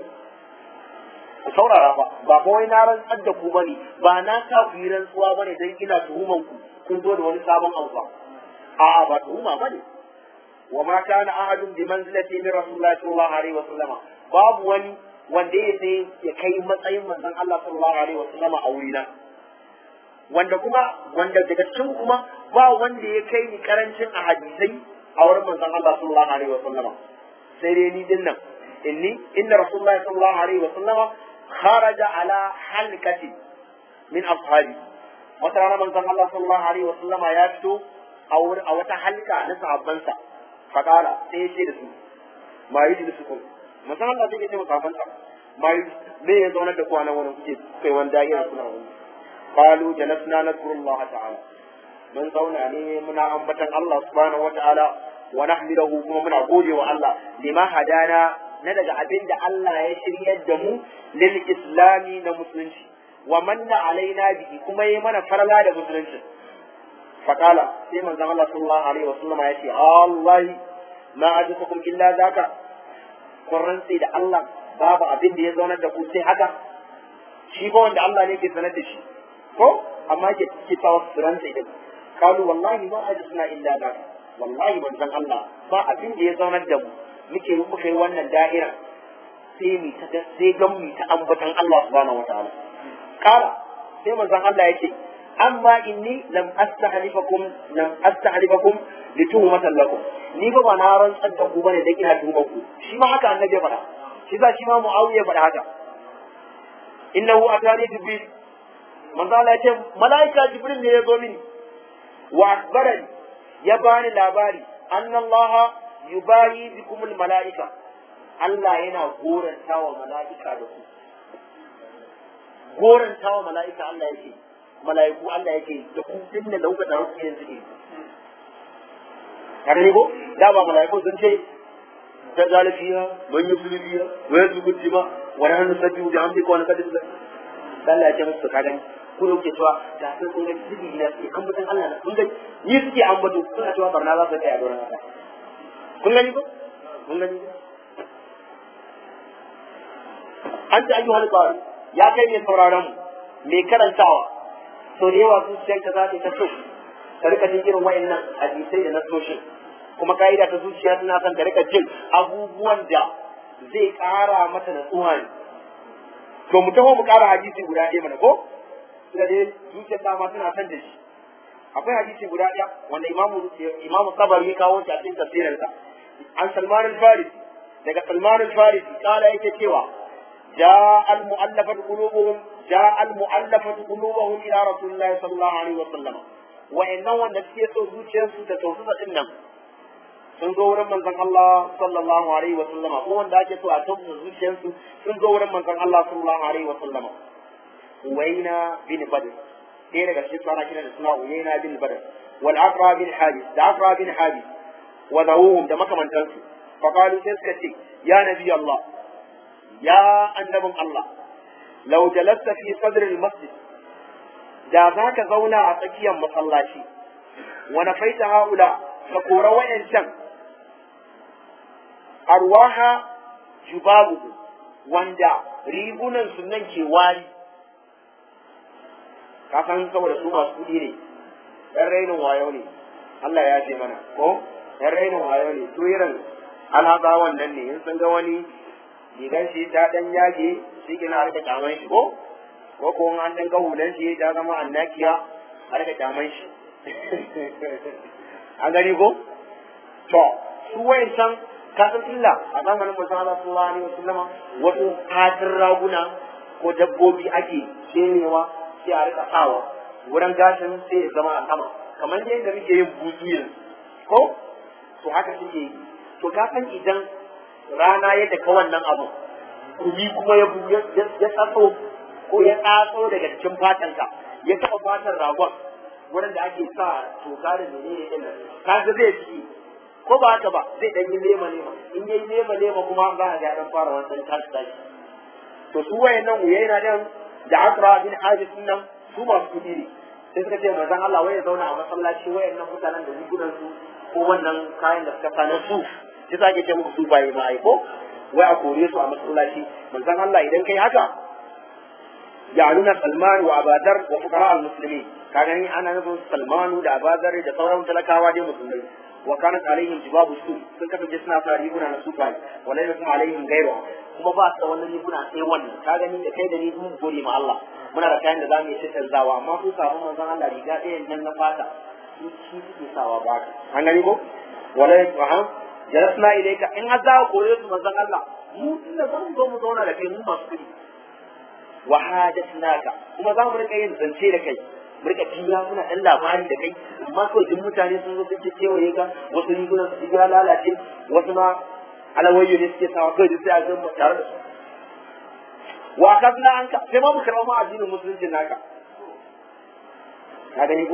ku saurara ba ba fa wai na rantsar da ku bane ba na sa ku yi rantsuwa bane dan ina tuhuman ku kun zo da wani sabon abu ba a'a ba tuhuma bane wa ma kana ahadun bi manzilati min rasulillahi sallallahu alaihi wa sallama babu wani wanda ya sai ya kai matsayin manzon Allah sallallahu alaihi wa sallama a wurina wanda kuma wanda daga cikin kuma ba wanda ya kai ni karancin a hadisai a wurin manzon Allah sallallahu alaihi wa sallama sai dai ni dinnan inni inna rasulullahi sallallahu alaihi wa sallama kharaja ala halkati min ashabi wata rana manzon Allah sallallahu alaihi wa sallama ya fito a wurin a wata halka na sahabbansa faqala sai ya ce da su ma yi da su kun manzon Allah sai ya ce wa sahabbansa ma yi me ya zauna da ku a nan wurin kuke kai wani da'ira kuna wani qalu jalasna nadhkurullah ta'ala mun zauna ne muna ambatan Allah subhanahu wa ta'ala wa nahmidahu kuma muna gode wa Allah lima hadana na daga abin da Allah ya shiryar da mu lil islami na musulunci wa manna alaina bihi kuma yi mana farla da musulunci faqala sai manzon Allah sallallahu alaihi wa sallama ya ce Allah ma ajukum illa zaka kun rantsi da Allah babu abin da ya zaunar da ku sai haka shi ba wanda Allah ne ke sanar da shi ko amma ke ke tawa suranta idan kalu wallahi ma suna illa da wallahi manzon Allah ba abin da ya zaunar da mu muke muka yi wannan da'ira sai mu ta sai gan mu ta ambatan Allah subhanahu wataala kala sai manzon Allah yake amma inni lam astahlifakum lam astahlifakum li tuhmatan lakum ni ba ba na rantsar da ku bane dan ina tuhumar ku shi ma haka annabi ya faɗa shi za shi ma muawiya faɗa haka innahu atani jibril manzo Allah ya ce malaika jibril ne ya zo mini wa akbarani ya bani labari anna Allah yubahi bikum al malaika Allah yana goranta wa mala'ika da ku goranta wa mala'ika Allah yake mala'iku Allah yake da ku din da lauka da ku yanzu ne kada ne ko da ba mala'iku sun ce ta zalafiya man yuslifiya wa yazbuti ba wa nahnu nusabbihu bi hamdika wa naqaddisu lak Allah ya ce musu ka gani ko yake cewa da sun kun ga zibi na sai an mutan Allah na kun gani ni suke ambato suna cewa barna za su tsaya don haka kun gani ko kun gani ko an ta ayyuhal qari ya kai mai sauraron mu mai karantawa to da yawa zuciyarka za ta ta so ka rika jin irin wayannan hadisai da nasoshin kuma ka'ida ta zuciya tana son ka rika jin abubuwan da zai ƙara mata natsuwa ne to mu taho mu ƙara hadisi guda ɗaya mana ko da dai zuciyar dama tana son da shi akwai hadisi guda ɗaya wanda imamu imamu sabari ya kawo shi a cikin tafsirinsa an salman al-farisi daga salman al-farisi kala yake cewa جاء المؤلفة قلوبهم جاء المؤلفة قلوبهم إلى رسول الله صلى الله عليه وسلم وإنه النفسية zuciyar su ta tausasa din nan sun zo wurin manzon Allah sallallahu alaihi wa sallama ko wanda ake so a tausasa zuciyar su sun zo wurin manzon Allah sallallahu alaihi wa sallama Uwaina bin Badr ɗaya daga cikin sana kira da suna Uwaina bin Badr wal Aqra bin Habis da Aqra bin Habis wa zawuhum da makamantansu fa qalu sai suka ce ya nabi Allah ya annabin Allah lau jalasta fi sadril masjid da za ka zauna a tsakiyar masallaci wa nafaita haula ka kora wayancan arwaha jubabuhu wanda rigunan su nan ke wari ka san saboda su masu kuɗi ne ɗan rainin wayo ne Allah ya ce mana ko ɗan rainin wayo ne su irin alhazawan nan ne in sun ga wani rigan shi ta dan yage shi kina har da kaman shi ko ko ko an dan ga hulan shi ta zama annakiya har da kaman shi an gani ko to su wayancan kasan illa a zamanin manzon Allah sallallahu alaihi wasallam wasu katin raguna ko dabbobi ake shenewa sai a rika sawa wurin gashin sai ya zama a sama kamar yadda muke yin buzu yanzu ko to haka suke yi to ka san idan rana ya daka wannan abu kumi kuma ya ya tsatso ko ya tsatso daga cikin fatanka ya taɓa fatan ragon wurin da ake sa toka da menene din nan kaga zai ci ko ba haka ba zai dan yi lema lema in yayi lema lema kuma za a ga dan fara wannan tashi tashi to su wayannan uyaina dan da Akra bin Habis nan su masu kudi ne sai suka ce manzon Allah wai ya zauna a masallaci wayannan mutanen da rigunan su ko wannan kayan da suka sanar su shi sa ake ce muku su baye ma aiko wai a kore su a masallaci manzon Allah idan kai haka ya nuna Salman wa Abadar wa fuqara al-muslimin ka gani ana nufin Salmanu da Abadar da sauran talakawa dai musulmai wa kanat alaihim jibabu su sun kasance suna sa riguna na su bai wa la yakum alaihim gairu kuma ba su da wannan riguna sai wannan ka gani da kai da ni mun gode ma Allah muna da kayan da zamu yi canzawa amma su samu manzon Allah riga ɗaya nan na fata su shi suke sawa ba an gani ko wala yakum jalasna ilayka in har za ka kore su manzon Allah mu tunda zan zo mu zauna da kai mu masu kudi wa hadathnaaka kuma za mu rika yin zance da kai mu rika tiya muna dan labari da kai amma kawai duk mutane sun zo sun ce kewaye ka wasu rigunan su ya lalace wasu ma alawayyo ne suke sawa kawai duk sai a zama tare da su wa kasna anka sai ma mu karɓa ma addinin musulunci naka ka gani ko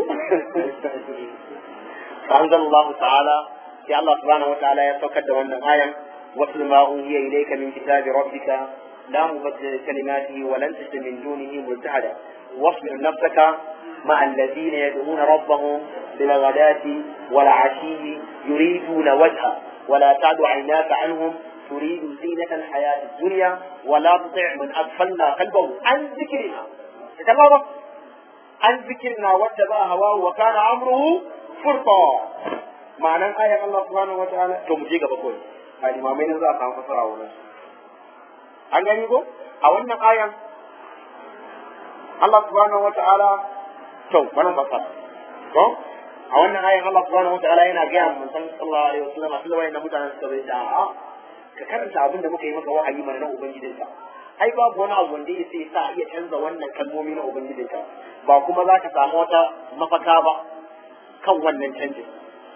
فأنزل الله تعالى في الله سبحانه وتعالى يتوكد وأن آية واتل ما أوحي إليك من كتاب ربك لا مبدل لكلماته ولن تجد من دونه ملتحدا واصبر نفسك مع الذين يدعون ربهم بالغداة والعشي يريدون وجهه ولا تعد عيناك عنهم تريد زينة الحياة الدنيا ولا تطع من أغفلنا قلبه عن ذكرنا تمام an zikirna wadda ba hawa wa kana amruhu furta ma'anan ayan Allah subhanahu wataala to mu je gaba kawai a limamai nan za a samu fasara wurin an gani ko a wannan ayan Allah subhanahu wataala to bana fasara ko a wannan ayan Allah subhanahu wataala yana ga mun san sallallahu alaihi wasallam a cikin wayannan mutanen suka bai da a ka karanta abin da muka yi maka wahayi mana na ubangijinka ai babu wani abu wanda sai sa iya canza wannan kalmomi na ubangijinka ba kuma za ka samu wata mafaka ba kan wannan canjin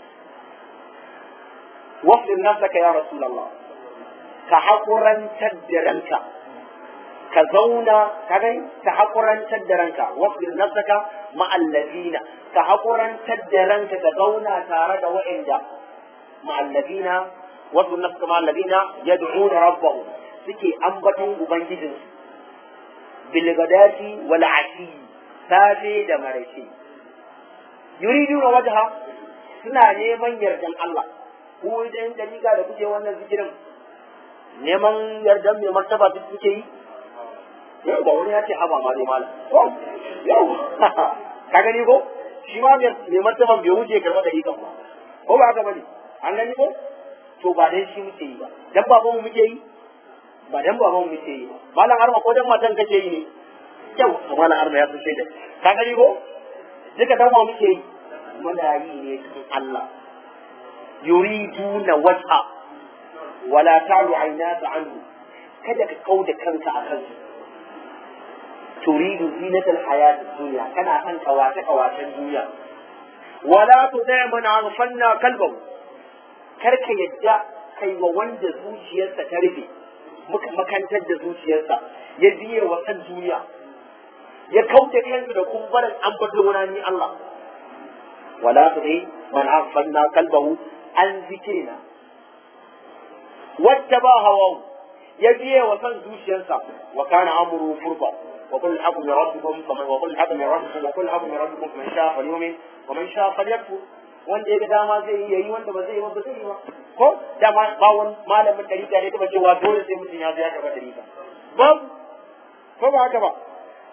wasfin nafsaka ya rasulullah ka haƙurantar da ranka ka zauna ka gani ka haƙurantar da ranka wasfin nafsaka ma'allazina ka haƙurantar da ranka ka zauna tare da wa'inda ma'allazina wasu nafsaka ma'allazina yad'una rabbahum suke ambaton ubangijinsu bilgadati wal ashi safe da maraice yuriduna wajha suna neman yardan Allah ko idan dalika da kuke wannan zikirin neman yardan mai martaba duk kuke yi yau ba wani ya ce haba ma dai malam yau ka gani ko shi ma mai martaban bai wuce karɓa da ikan ba ko ba haka bane an gani ko to ba dai shi muke yi ba dan babanmu muke yi ba dan baban mu ce malam arma ko dan matan kake yi ne kyau malam arma ya sun da ka gani ko duka dan mu muke yi muna yi ne cikin Allah yuriduna wajha wala ta'lu aynaka anhu kada ka kauda kanka a kansu turidu zinatal hayatid dunya kana san kawace kawacen duniya wala tudai man aghfalna kalbahu karka yadda kai wa wanda zuciyarsa ta rufe muka makantar da zuciyarsa ya biye wa san duniya ya kauce kansu da kumbarin an bada wani ni Allah wala su dai man afanna kalbahu an zikirina wacce ba hawa ya biye wa san zuciyarsa wa kana amru furqa wa kullu hakum min rabbikum faman wa kullu hakum min rabbikum wa kullu hakum min rabbikum man sha'a falyumin wa man sha'a falyakfur wanda ya ga dama zai yi yayi wanda ba zai yi ba zai yi ba ko dama ba wani malamin dariƙa ne taba cewa dole sai mutum ya zo ya karɓa dariƙa ba ko ba haka ba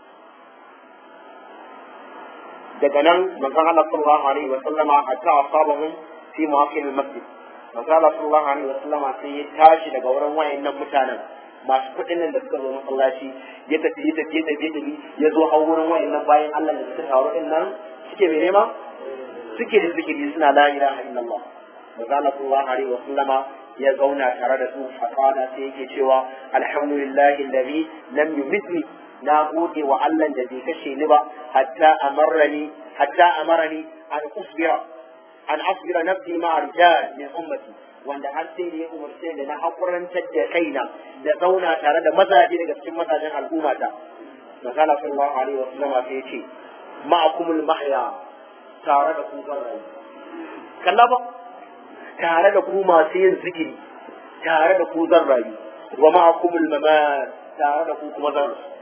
daga nan manzon Allah sallallahu alaihi wa sallama hatta asabahum fi mawaqil masjid manzon Allah sallallahu alaihi wa sallama sai ya tashi daga wurin wayannan mutanen masu kuɗin nan da suka zo masallaci ya tafi ya tafi ya tafi ya tafi ya zo har wurin wayannan bayan Allah da suka taru din nan suke mai nema suke da zikiri suna la ilaha illallah manzo Allah sallallahu alaihi wasallama ya zauna tare da su faqala sai yake cewa alhamdulillahi alladhi lam yumitni na gode wa Allah da bai kashe ni ba hatta amarrani hatta amarani an usbira an asbira nafsi ma rijal min ummati wanda har sai da ya umarce da na hakurantar da kaina da zauna tare da mazaje daga cikin mazajen al'ummata manzo Allah sallallahu alaihi wasallama sai ya ce ma'akumul mahya tare da ku zan rayu kalla ba tare da ku masu yin zikiri tare da ku zan rayu wa ma'akumul mamat tare da ku kuma zan rayu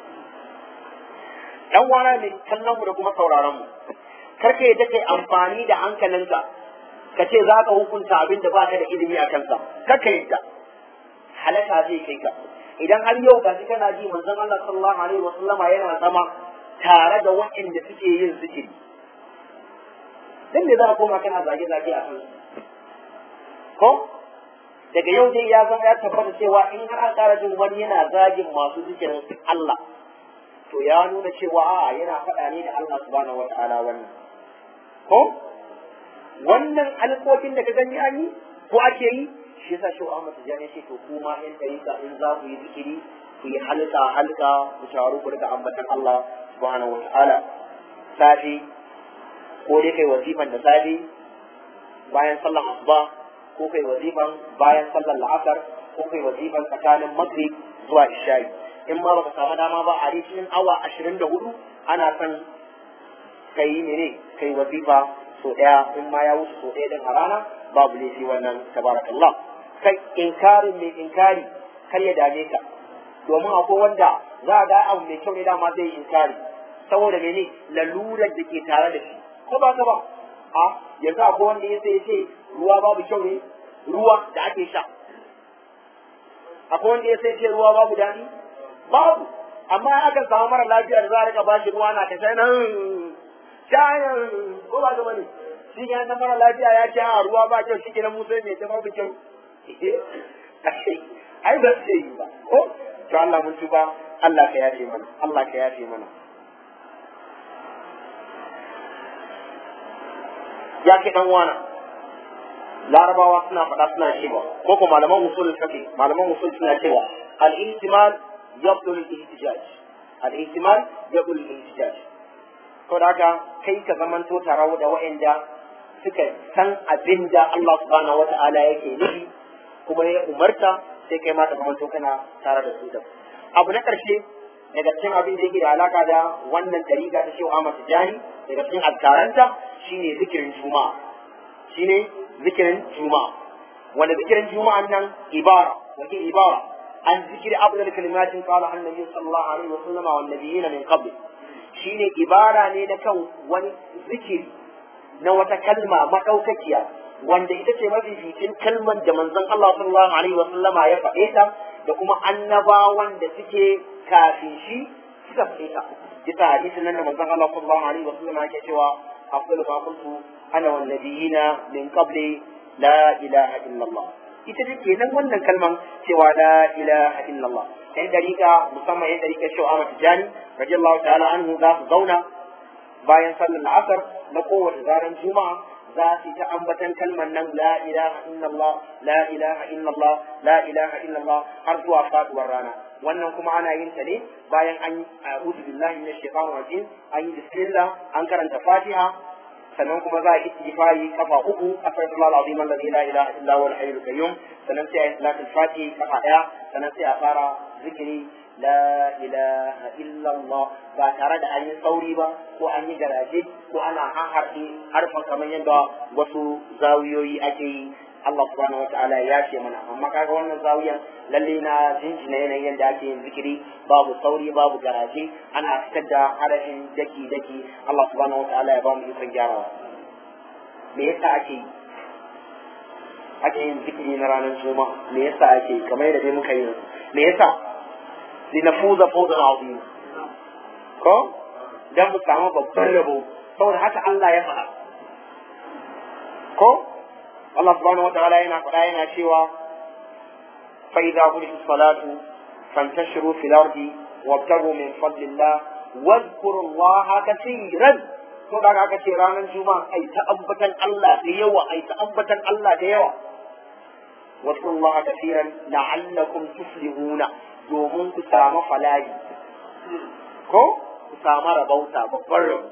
dan wana ne kallon mu da kuma sauraron mu karka yadda kai amfani da hankalinka ka ce za ka hukunta abin da baka da ilimi a kansa karka yadda halaka zai kai ka idan har yau ga shi kana ji manzon Allah sallallahu alaihi wasallama yana zama tare da waɗanda suke yin zikiri dan me za a koma kana zage-zage a kan ko daga yau dai ya zama ya tabbata cewa in har an ƙara jin wani yana zagin masu zikirin Allah to ya nuna cewa a yana faɗa ne da Allah subhanahu wa ta'ala wannan ko wannan alƙoƙin da ka gani an yi ko ake yi shi yasa shi Ahmad Tijani ce to kuma in dariƙa in za ku yi zikiri ku yi halka halka ku taru ku rika ambatan Allah subhanahu wa ta'ala safi ko dai kai wazifan da safe bayan sallar asuba ko kai wazifan bayan sallar la'asar ko kai wazifan tsakanin maghrib zuwa isha'i in ma baka samu dama ba a cikin awa ashirin da hudu ana son kai mene kai wazifa so daya in ma ya wuce so daya din a rana babu laifi wannan tabarakallah kai inkarin mai inkari kar ya dame ka domin akwai wanda za a ga abu mai kyau ne dama zai yi inkari saboda mene lalurar da ke tare da shi ko ba ka ba a yanzu akwai wanda ya sai ce ruwa babu kyau ne ruwa da ake sha akwai wanda ya sai ce ruwa babu dani babu amma aka samu mara lafiya da za a rika ba shi ruwa na ta sai nan shayan ko ba ga bane shi ke nan mara lafiya ya ce a ruwa ba kyau shi ke nan musa mai ta babu kyau ai ba su yi ba ko to Allah mun tuba Allah ka yafe mana Allah ka yafe mana ya ke dan wana larabawa suna faɗa suna cewa ko ko malaman usul fiqh malaman usul suna cewa al-ihtimal yabdul al-ihtijaj al-ihtimal yabdul al-ihtijaj to da haka kai ka zamanto tare da waɗanda suka san abin da Allah subhanahu wata'ala yake nufi kuma ya umarta sai kai ma ka zamanto kana tare da su da abu na ƙarshe daga cikin abin da yake da alaka da wannan dariga ta shehu Ahmad Tijani daga cikin azkaranta shine zikirin juma'a shine zikirin juma'a wanda zikirin juma'an nan ibara wake ibara an zikiri abdul kalimatin qala annabi sallallahu alaihi wa sallama wan nabiyina min qabl shine ibara ne na kan wani zikiri na wata kalma madaukakiya wanda ita ce mafificin kalman da manzon Allah sallallahu alaihi wa sallama ya faɗe ta da kuma annabawan da suke kafin shi suka faɗe ta bisa hadisin nan da manzon Allah sallallahu alaihi wa sallama yake cewa afdalu ma kuntu ana wan nabiyina min qabli la ilaha illallah ita ce nan wannan kalman cewa la ilaha illallah yan dariƙa musamman yan dariƙa shau Ahmad Tijani radiyallahu ta'ala anhu za su zauna bayan sallar asar na kowace daren juma'a za su ta ambatan kalmar nan la ilaha illallah la ilaha illallah la ilaha illallah har zuwa faduwar rana wannan kuma ana yin ta ne bayan an yi a'udhu billahi minash shaitanir rajim an yi bismillah an karanta fatiha sannan kuma za a yi istighfari kafa uku astaghfirullah alazim alladhi la ilaha illa huwa al-hayyul qayyum sannan sai a yi salatul fatihi kafa daya sannan sai a fara zikiri la ilaha illa Allah ba tare da an yi sauri ba ko an yi garaje ko ana harhaɗe harfan kamar yadda wasu zawiyoyi ake yi Allah subhanahu wa ta'ala ya ce mana amma kaga wannan zawiyan lalle na jinjina yanayin yadda ake yin zikiri babu sauri babu garaje ana fitar da harafin daki daki Allah subhanahu wa ta'ala ya ba mu ikon gyarawa me yasa ake yi ake yin zikiri na ranar juma'a me yasa ake yi kamar yadda dai muka yi me yasa linafuza fawzan azim ko dan mu samu babban rabo saboda haka Allah ya faɗa ko Allah subhanahu wataala yana faɗa yana cewa fa idza qudiyatis salatu fantashiru fil ardi wabtagu min fadlillah wadhkuru Allah katiran to da aka ce ranar juma'a ai ta ambatan Allah da yawa ai ta ambatan Allah da yawa wadhkuru Allah katiran la'allakum tuflihuna domin ku samu falahi ko ku samu rabauta babban rabu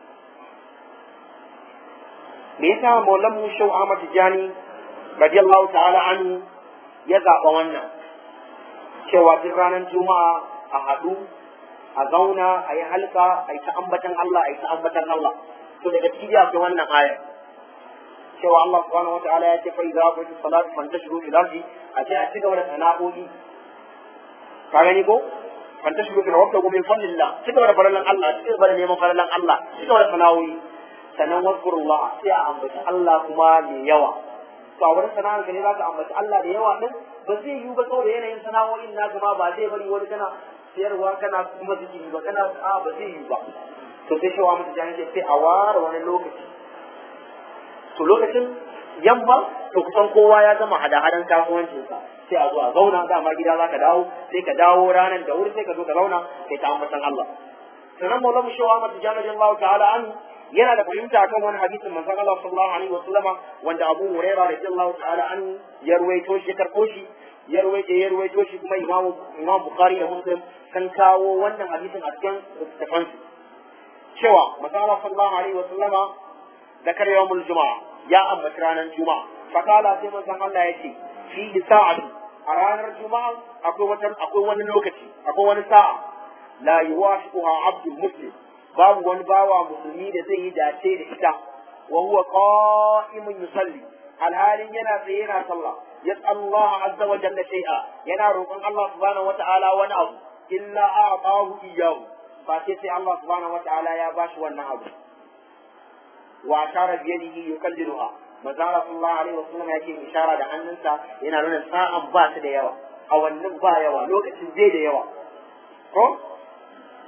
me yasa maulan mu shau Ahmad Tijani radiyallahu ta'ala anhu ya zaɓa wannan cewa duk ranar juma'a a haɗu a zauna a yi halka a yi ta ambatan Allah a yi ta ambatan Allah to daga ciki akwai wannan aya cewa Allah subhanahu wa ta'ala ya ce fa idza qultu salatu fantashiru fil ardi a ce a ci gaba da sana'o'i ka gani ko fantashiru fil ardi min fadlillah ci gaba da faralan Allah ci gaba da neman faralan Allah ci gaba da sana'o'i sannan wazkurullah sai a ambaci Allah kuma mai yawa to a wurin sana'ar ka ne za ka ambaci Allah da yawa din ba zai yiwu ba saboda yanayin sana'o'in na ma ba zai bari wani kana siyarwa kana kuma zikiri ba kana a ba zai yiwu ba to sai shawa mutu jani ce sai a ware wani lokaci to lokacin yamma to kusan kowa ya gama hada-hadan kasuwancinsa sai a zo a zauna dama gida za ka dawo sai ka dawo ranar da wuri sai ka zo ka zauna sai ta ambatan Allah sannan maulamu shawa mutu jani radiyallahu ta'ala anhu yana da fahimta kan wani hadisin manzon Allah sallallahu alaihi wa sallama wanda Abu Hurairah radiyallahu ta'ala an ya ruwaito shi karko shi ya ruwaito ya ruwaito shi kuma Imam Imam Bukhari da Muslim kan kawo wannan hadisin a cikin littafan su cewa manzon Allah sallallahu alaihi wa sallama zakar yawmul juma'a ya ambaci ranar juma'a fakala sai manzon Allah ya ce fi sa'atu a ranar juma'a akwai wata akwai wani lokaci akwai wani sa'a la yuwafiquha abdul muslim babu wani bawa musulmi da zai yi dace da ita wa huwa qa'imun yusalli alhalin yana tsaye yana sallah yas'al Allah azza wa jalla shay'a yana roƙon Allah subhanahu wa ta'ala wani abu illa a'tahu iyyahu fa sai sai Allah subhanahu wa ta'ala ya bashi wannan abu wa ashara bi yadihi yukalliluha manzo Allah sallallahu alaihi wasallam yake ishara da hannunsa yana nuna sa'an ba ta da yawa a wannan ba yawa lokacin zai da yawa ko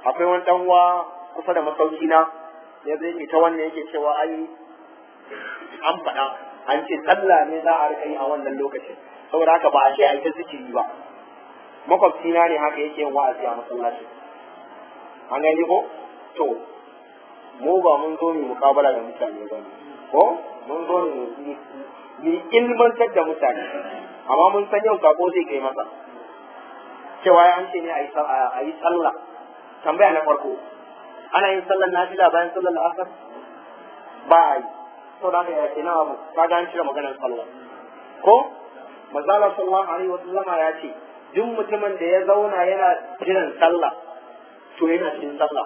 akwai wani dan uwa kusa da masauki na ya zai ta wannan yake cewa ai an faɗa an ce sallah ne za a rika yi a wannan lokacin saboda haka ba a ce a yi ta zikiri ba makwabci na ne haka yake yin wa'azi a masallacin an gani ko to mu ba mun zo mu mukabala da mutane ba ko mun zo ne mu ilmantar da mutane amma mun san yau sako zai kai masa cewa an ce ne a yi sallah tambaya na farko ana yin sallar nafila bayan sallar asar ba a yi sau da haka ya ke na abu ka ga an cire maganar sallah ko mazala sallallahu alaihi wa sallama ya ce duk mutumin da ya zauna yana jiran sallah to yana cikin sallah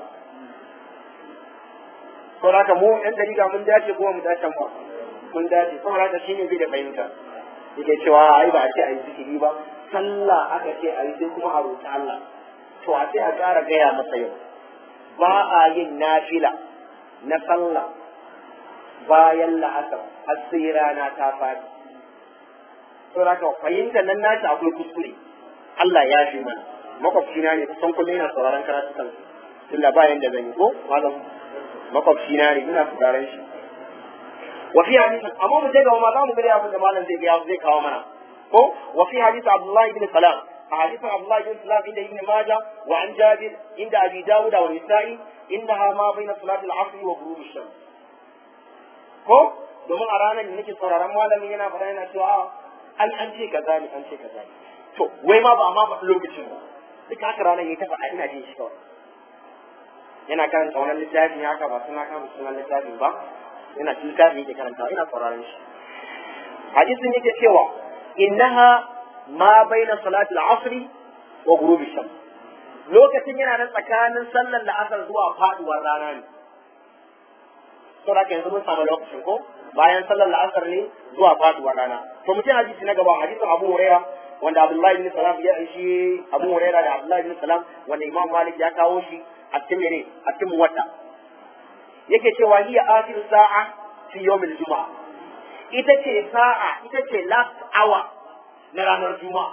sau da haka mu yan dariga mun dace kuma mu dace ba mun dace sau da haka shine bai da fahimta yake cewa ai ba a ce a yi zikiri ba sallah aka ce a yi sai kuma a roƙi Allah to a sai a ƙara gaya masa yau ba a yin nafila na sallah bayan la'asar har sai rana ta fadi to haka fahimta nan nashi akwai kuskure Allah ya fi mana makwabci na ne kusan kullum yana sauraron karatukan tunda ba yanda zan yi ko malam makwabci na ne ina sauraron shi wa fi hadisi amma mu je ga ma za mu gani abin da malam zai ga zai kawo mana ko wa fi hadisi Abdullahi ibn Salam a hadisin Abdullahi ibn Salam inda Ibn Majah wa an Jabir inda Abi Dawud wa Nisa'i innaha ma baina salatil asr wa ghurub ash-shams ko domin a ranar da nake sauraron malamin yana faɗa yana cewa an an ce kaza ne an ce kaza ne to wai ma ba ma faɗi lokacin ba duk haka ranar yayi ta faɗa ina jin shi kawai yana karanta wannan littafin haka ba suna kama sunan littafin ba yana cikin littafin yake karanta ina sauraron shi hadisin yake cewa innaha ma baina salati al-asr wa ghurub ash-shams lokacin yana nan tsakanin sallar la'asar zuwa faduwar rana ne saboda haka yanzu mun samu lokacin ko bayan sallar la'asar ne zuwa faduwar rana to mutum hadisi na gaba hadisin Abu Huraira wanda Abdullahi bin Salam ya shi Abu Huraira da Abdullahi bin Salam wanda Imam Malik ya kawo shi a cikin mene a cikin muwatta yake cewa hiya akhir sa'a fi yawmil juma'a ita ce sa'a ita ce last hour na ranar juma'a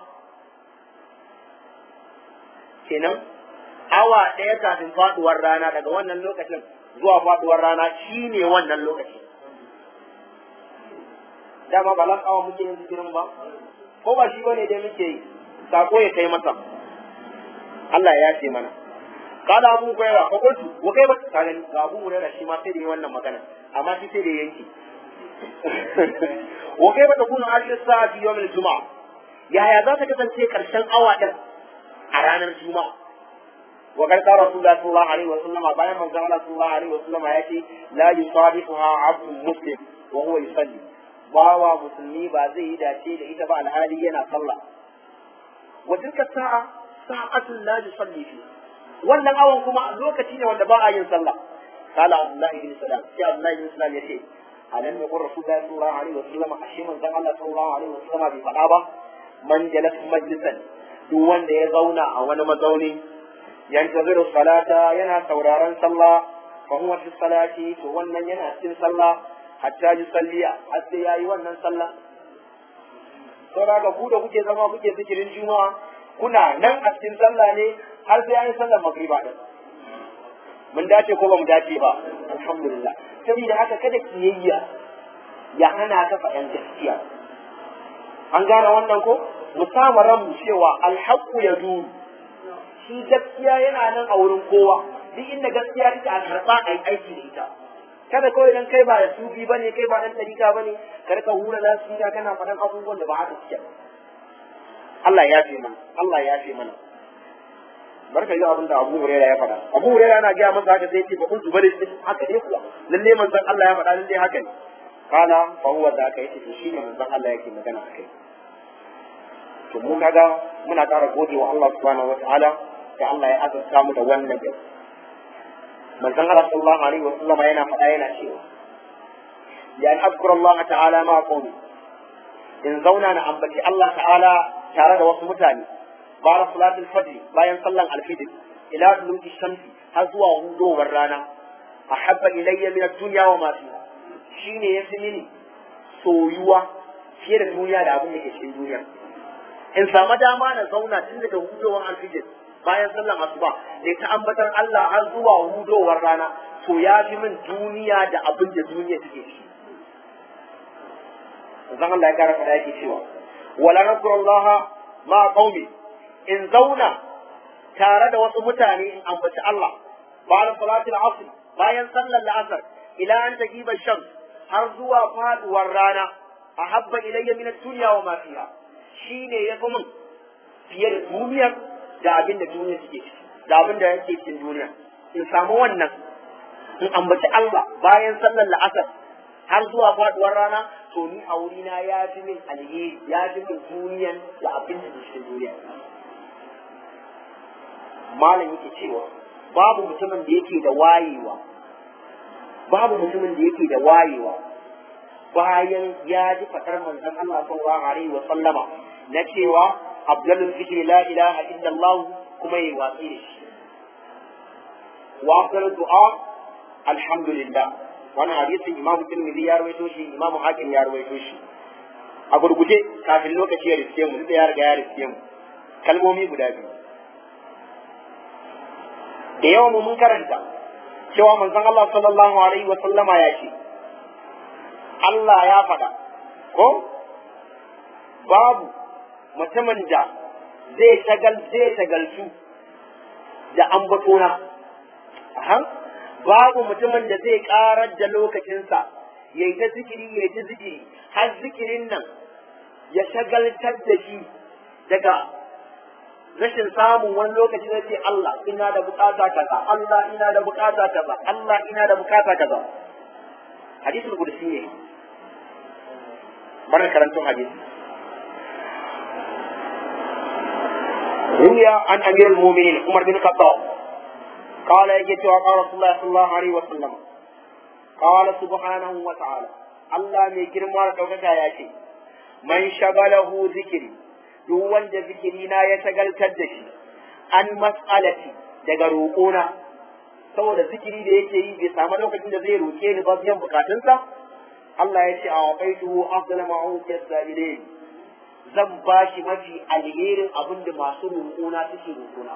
kenan awa ɗaya kafin faduwar rana daga wannan lokacin zuwa faduwar rana shi ne wannan lokaci dama ba last hour muke yin zikirin ba ko ba shi ba ne dai muke yi sako ya kai masa Allah ya ce mana kada abu hurairah ko kuntu wa kai ba ka gani ga abu hurairah shi ma sai da yi wannan magana amma shi sai da yanki wa kai ba ta kuna ashir sa'a fi yawmil juma'a yaya za ta kasance karshen awa din a ranar juma'a wa kan qala rasulullah sallallahu alaihi wa sallama bayan manzo Allah sallallahu alaihi wa sallama ya ce la yusadifuha abdun muslim wa huwa yusalli bawa musulmi ba zai yi dace da ita ba alhali yana sallah wa tilka sa'a sa'atun la yusalli fi wannan awan kuma lokaci ne wanda ba a yin sallah qala abdullahi bin salam sai abdullahi bin salam yace alam yaqul rasulullah sallallahu alaihi wa sallama ashe manzo Allah sallallahu alaihi wa sallama bai faɗa ba man jalas majlisan duk wanda ya zauna a wani mazauni yantaziru salata yana sauraron sallah fa huwa fi salati to wannan yana cikin sallah hatta yi salliya har sai yayi wannan sallah saboda ga ku da kuke zama kuke zikirin juma'a kuna nan a cikin sallah ne har sai yayi sallar magriba din mun dace ko ba mu dace ba alhamdulillah saboda haka kada kiyayya ya hana ka faɗan gaskiya an gane wannan ko mu sama ranmu cewa alhaqqu yaduru shi gaskiya yana nan a wurin kowa duk inda gaskiya take a karɓa a yi aiki da ita kada kawai idan kai ba da sufi bane kai ba dan tarika bane ka rika hura lafiya kana faɗan abubuwan da ba haka suke Allah ya fi mana Allah ya fi mana barka yi abin da Abu Hurairah ya faɗa Abu Hurairah yana gaya masa haka sai ce ba kun zubare shi haka ne kuwa lalle manzon Allah ya faɗa lalle haka ne kana fa huwa da aka yace to shine manzon Allah yake magana akai to mu kaga muna ƙara gode wa Allah subhanahu wataala da Allah ya azurta mu da wannan gari manzon Allah sallallahu alaihi wasallam yana faɗa yana cewa ya an azkura Allah ta'ala ma qawmi in zauna na ambaci Allah ta'ala tare da wasu mutane bayan salatul fajr bayan sallan alfijr ila duluki shamsi har zuwa hudowar rana ahabba ilayya min ad-dunya wa ma fiha shine yafi mini soyuwa fiye da duniya da abin da ke cikin duniya in samu dama na zauna tun daga hudowar alfijir bayan sallan asuba ne ta ambatar Allah har zuwa hudowar rana to ya fi min duniya da abin da duniya take ciki zan Allah ya kara fada yake cewa wala nasrullaha ma qaumi in zauna tare da wasu mutane in ambaci Allah bayan salatul asr bayan sallar la'asar ila an tajiba shams har zuwa faduwar rana ahabba ilayya min ad-dunya wa ma fiha shine yafi min fiye da duniyar da abin da duniya take ciki da abin da yake cikin duniya in samu wannan in ambaci Allah bayan sallar la'asar har zuwa faduwar rana to ni a wurina ya fi min alheri ya fi min duniyan da abin da cikin duniya malam yake cewa babu mutumin da yake da wayewa babu mutumin da yake da wayewa bayan ya ji fatar manzon Allah sallallahu alaihi wa sallama na cewa abdulul zikri la ilaha illallah kuma yi watsi da shi wa afdalu du'a alhamdulillah wannan hadisin imam tirmidhi ya rawaito shi imam hakim ya rawaito shi a gurguje kafin lokaci ya riske mu da ya riga ya riske mu kalmomi guda biyu da yawan mu mun karanta cewa manzon Allah sallallahu alaihi wa sallama ya ce Allah ya faɗa ko babu mutumin da zai shagal zai shagaltu da ambatona aha babu mutumin da zai karar da lokacinsa ya yi ta zikiri ya yi ta zikiri har zikirin nan ya shagaltar da shi daga rashin samun wani lokaci na ce Allah ina da bukata kaza Allah ina da bukata kaza Allah ina da bukata kaza hadisul qudsi ne bar karantun hadisi روي عن امير المؤمنين عمر بن الخطاب قال يجد قال رسول الله صلى الله عليه وسلم قال سبحانه وتعالى الله mai girma da ɗaukaka ya ce man shagalahu zikiri duk wanda zikirina ya shagaltar da shi an mas'alati daga roƙona saboda zikiri da yake yi bai samu lokacin da zai roƙe ni ba biyan bukatunsa Allah ya ce a waƙaituhu afdala ma'ukiyar sa'ilin zan ba shi mafi alherin abin da masu roƙona suke roƙona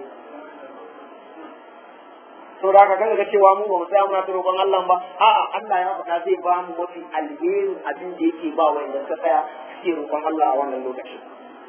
to da ka ga cewa mu ba mu tsaya muna ta roƙon Allah ba a'a Allah ya faɗa zai ba mu mafi alherin abin da yake ba wanda suka tsaya suke roƙon Allah a wannan lokacin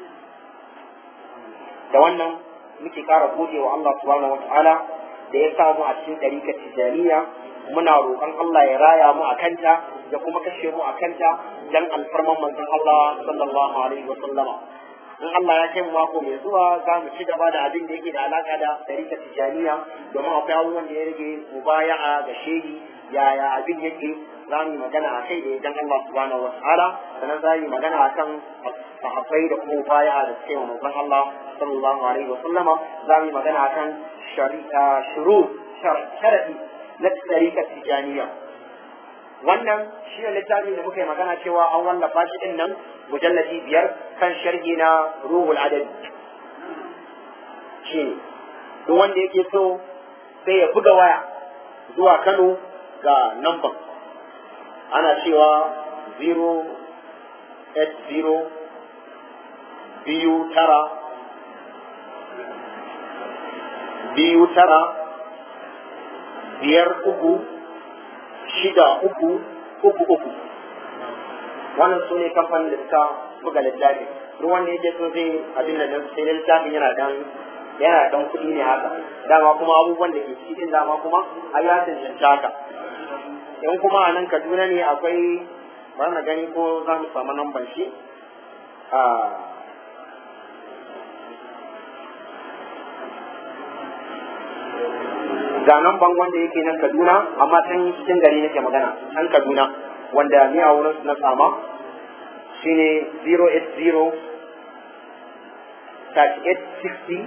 da wannan muke ƙara gode wa Allah subhanahu wataala da ya samu a cikin ɗarikar tijaniya muna roƙon Allah ya raya mu a kanta da kuma kashe mu a kanta dan alfarman manzon Allah sallallahu alaihi wa sallama in Allah ya kai mu mako mai zuwa za mu ci gaba da abin da yake da alaka da ɗarika tijaniya domin akwai abubuwan da ya rage mubaya'a ga shehi yaya abin yake za mu yi magana a kai da idan Allah subhanahu wa ta'ala sannan za mu yi magana akan sahabbai da kuma mubaya'a da suke wa manzon Allah sallallahu alaihi wa sallama za mu yi magana akan shari'a shuru sharadi na ɗarika tijaniya wannan shi ne littafin da muka yi magana cewa an wallafa shi din nan mujalladi biyar kan sharhi na ruhul adadi shi ne duk wanda yake so sai ya buga waya zuwa kano ga namban ana cewa 080 biyu tara biyu tara biyar uku shida uku uku uku wannan su ne kamfanin da suka buga littafi duk wanda yake so zai abin da nan sai littafin yana dan yana dan kuɗi ne haka dama kuma abubuwan da ke cikin dama kuma a ya cancanta haka in kuma a nan kaduna ne akwai bari na gani ko za mu samu namban shi ga nan ban wanda yake nan Kaduna amma can cikin gari nake magana can Kaduna wanda ni a wurin na sama shine 080 3860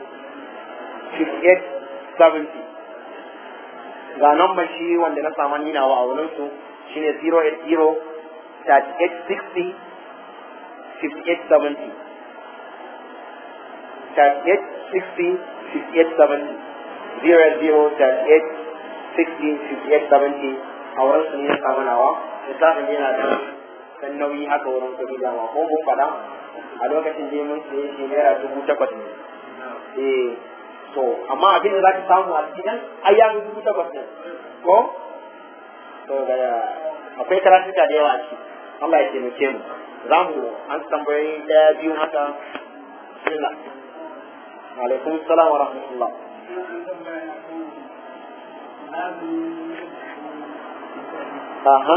5870 ga nan ban shi wanda na sama ni nawa a wurin su shine 080 3860 5870 3860 5870 zero zero thirty eight sixty fifty eight seventy a wurin su ne ya samu nawa lissafin yana da dan nauyi haka wurin kuɗi da ma ko mun faɗa a lokacin je mun siye shi naira dubu takwas ne eh to amma abin da za ka samu a cikin ai ya fi dubu takwas ne ko to ga akwai karatuka da yawa a ciki Allah ya taimake mu za mu an tambayi daya biyu haka bismillah alaikum salam wa rahmatullah aha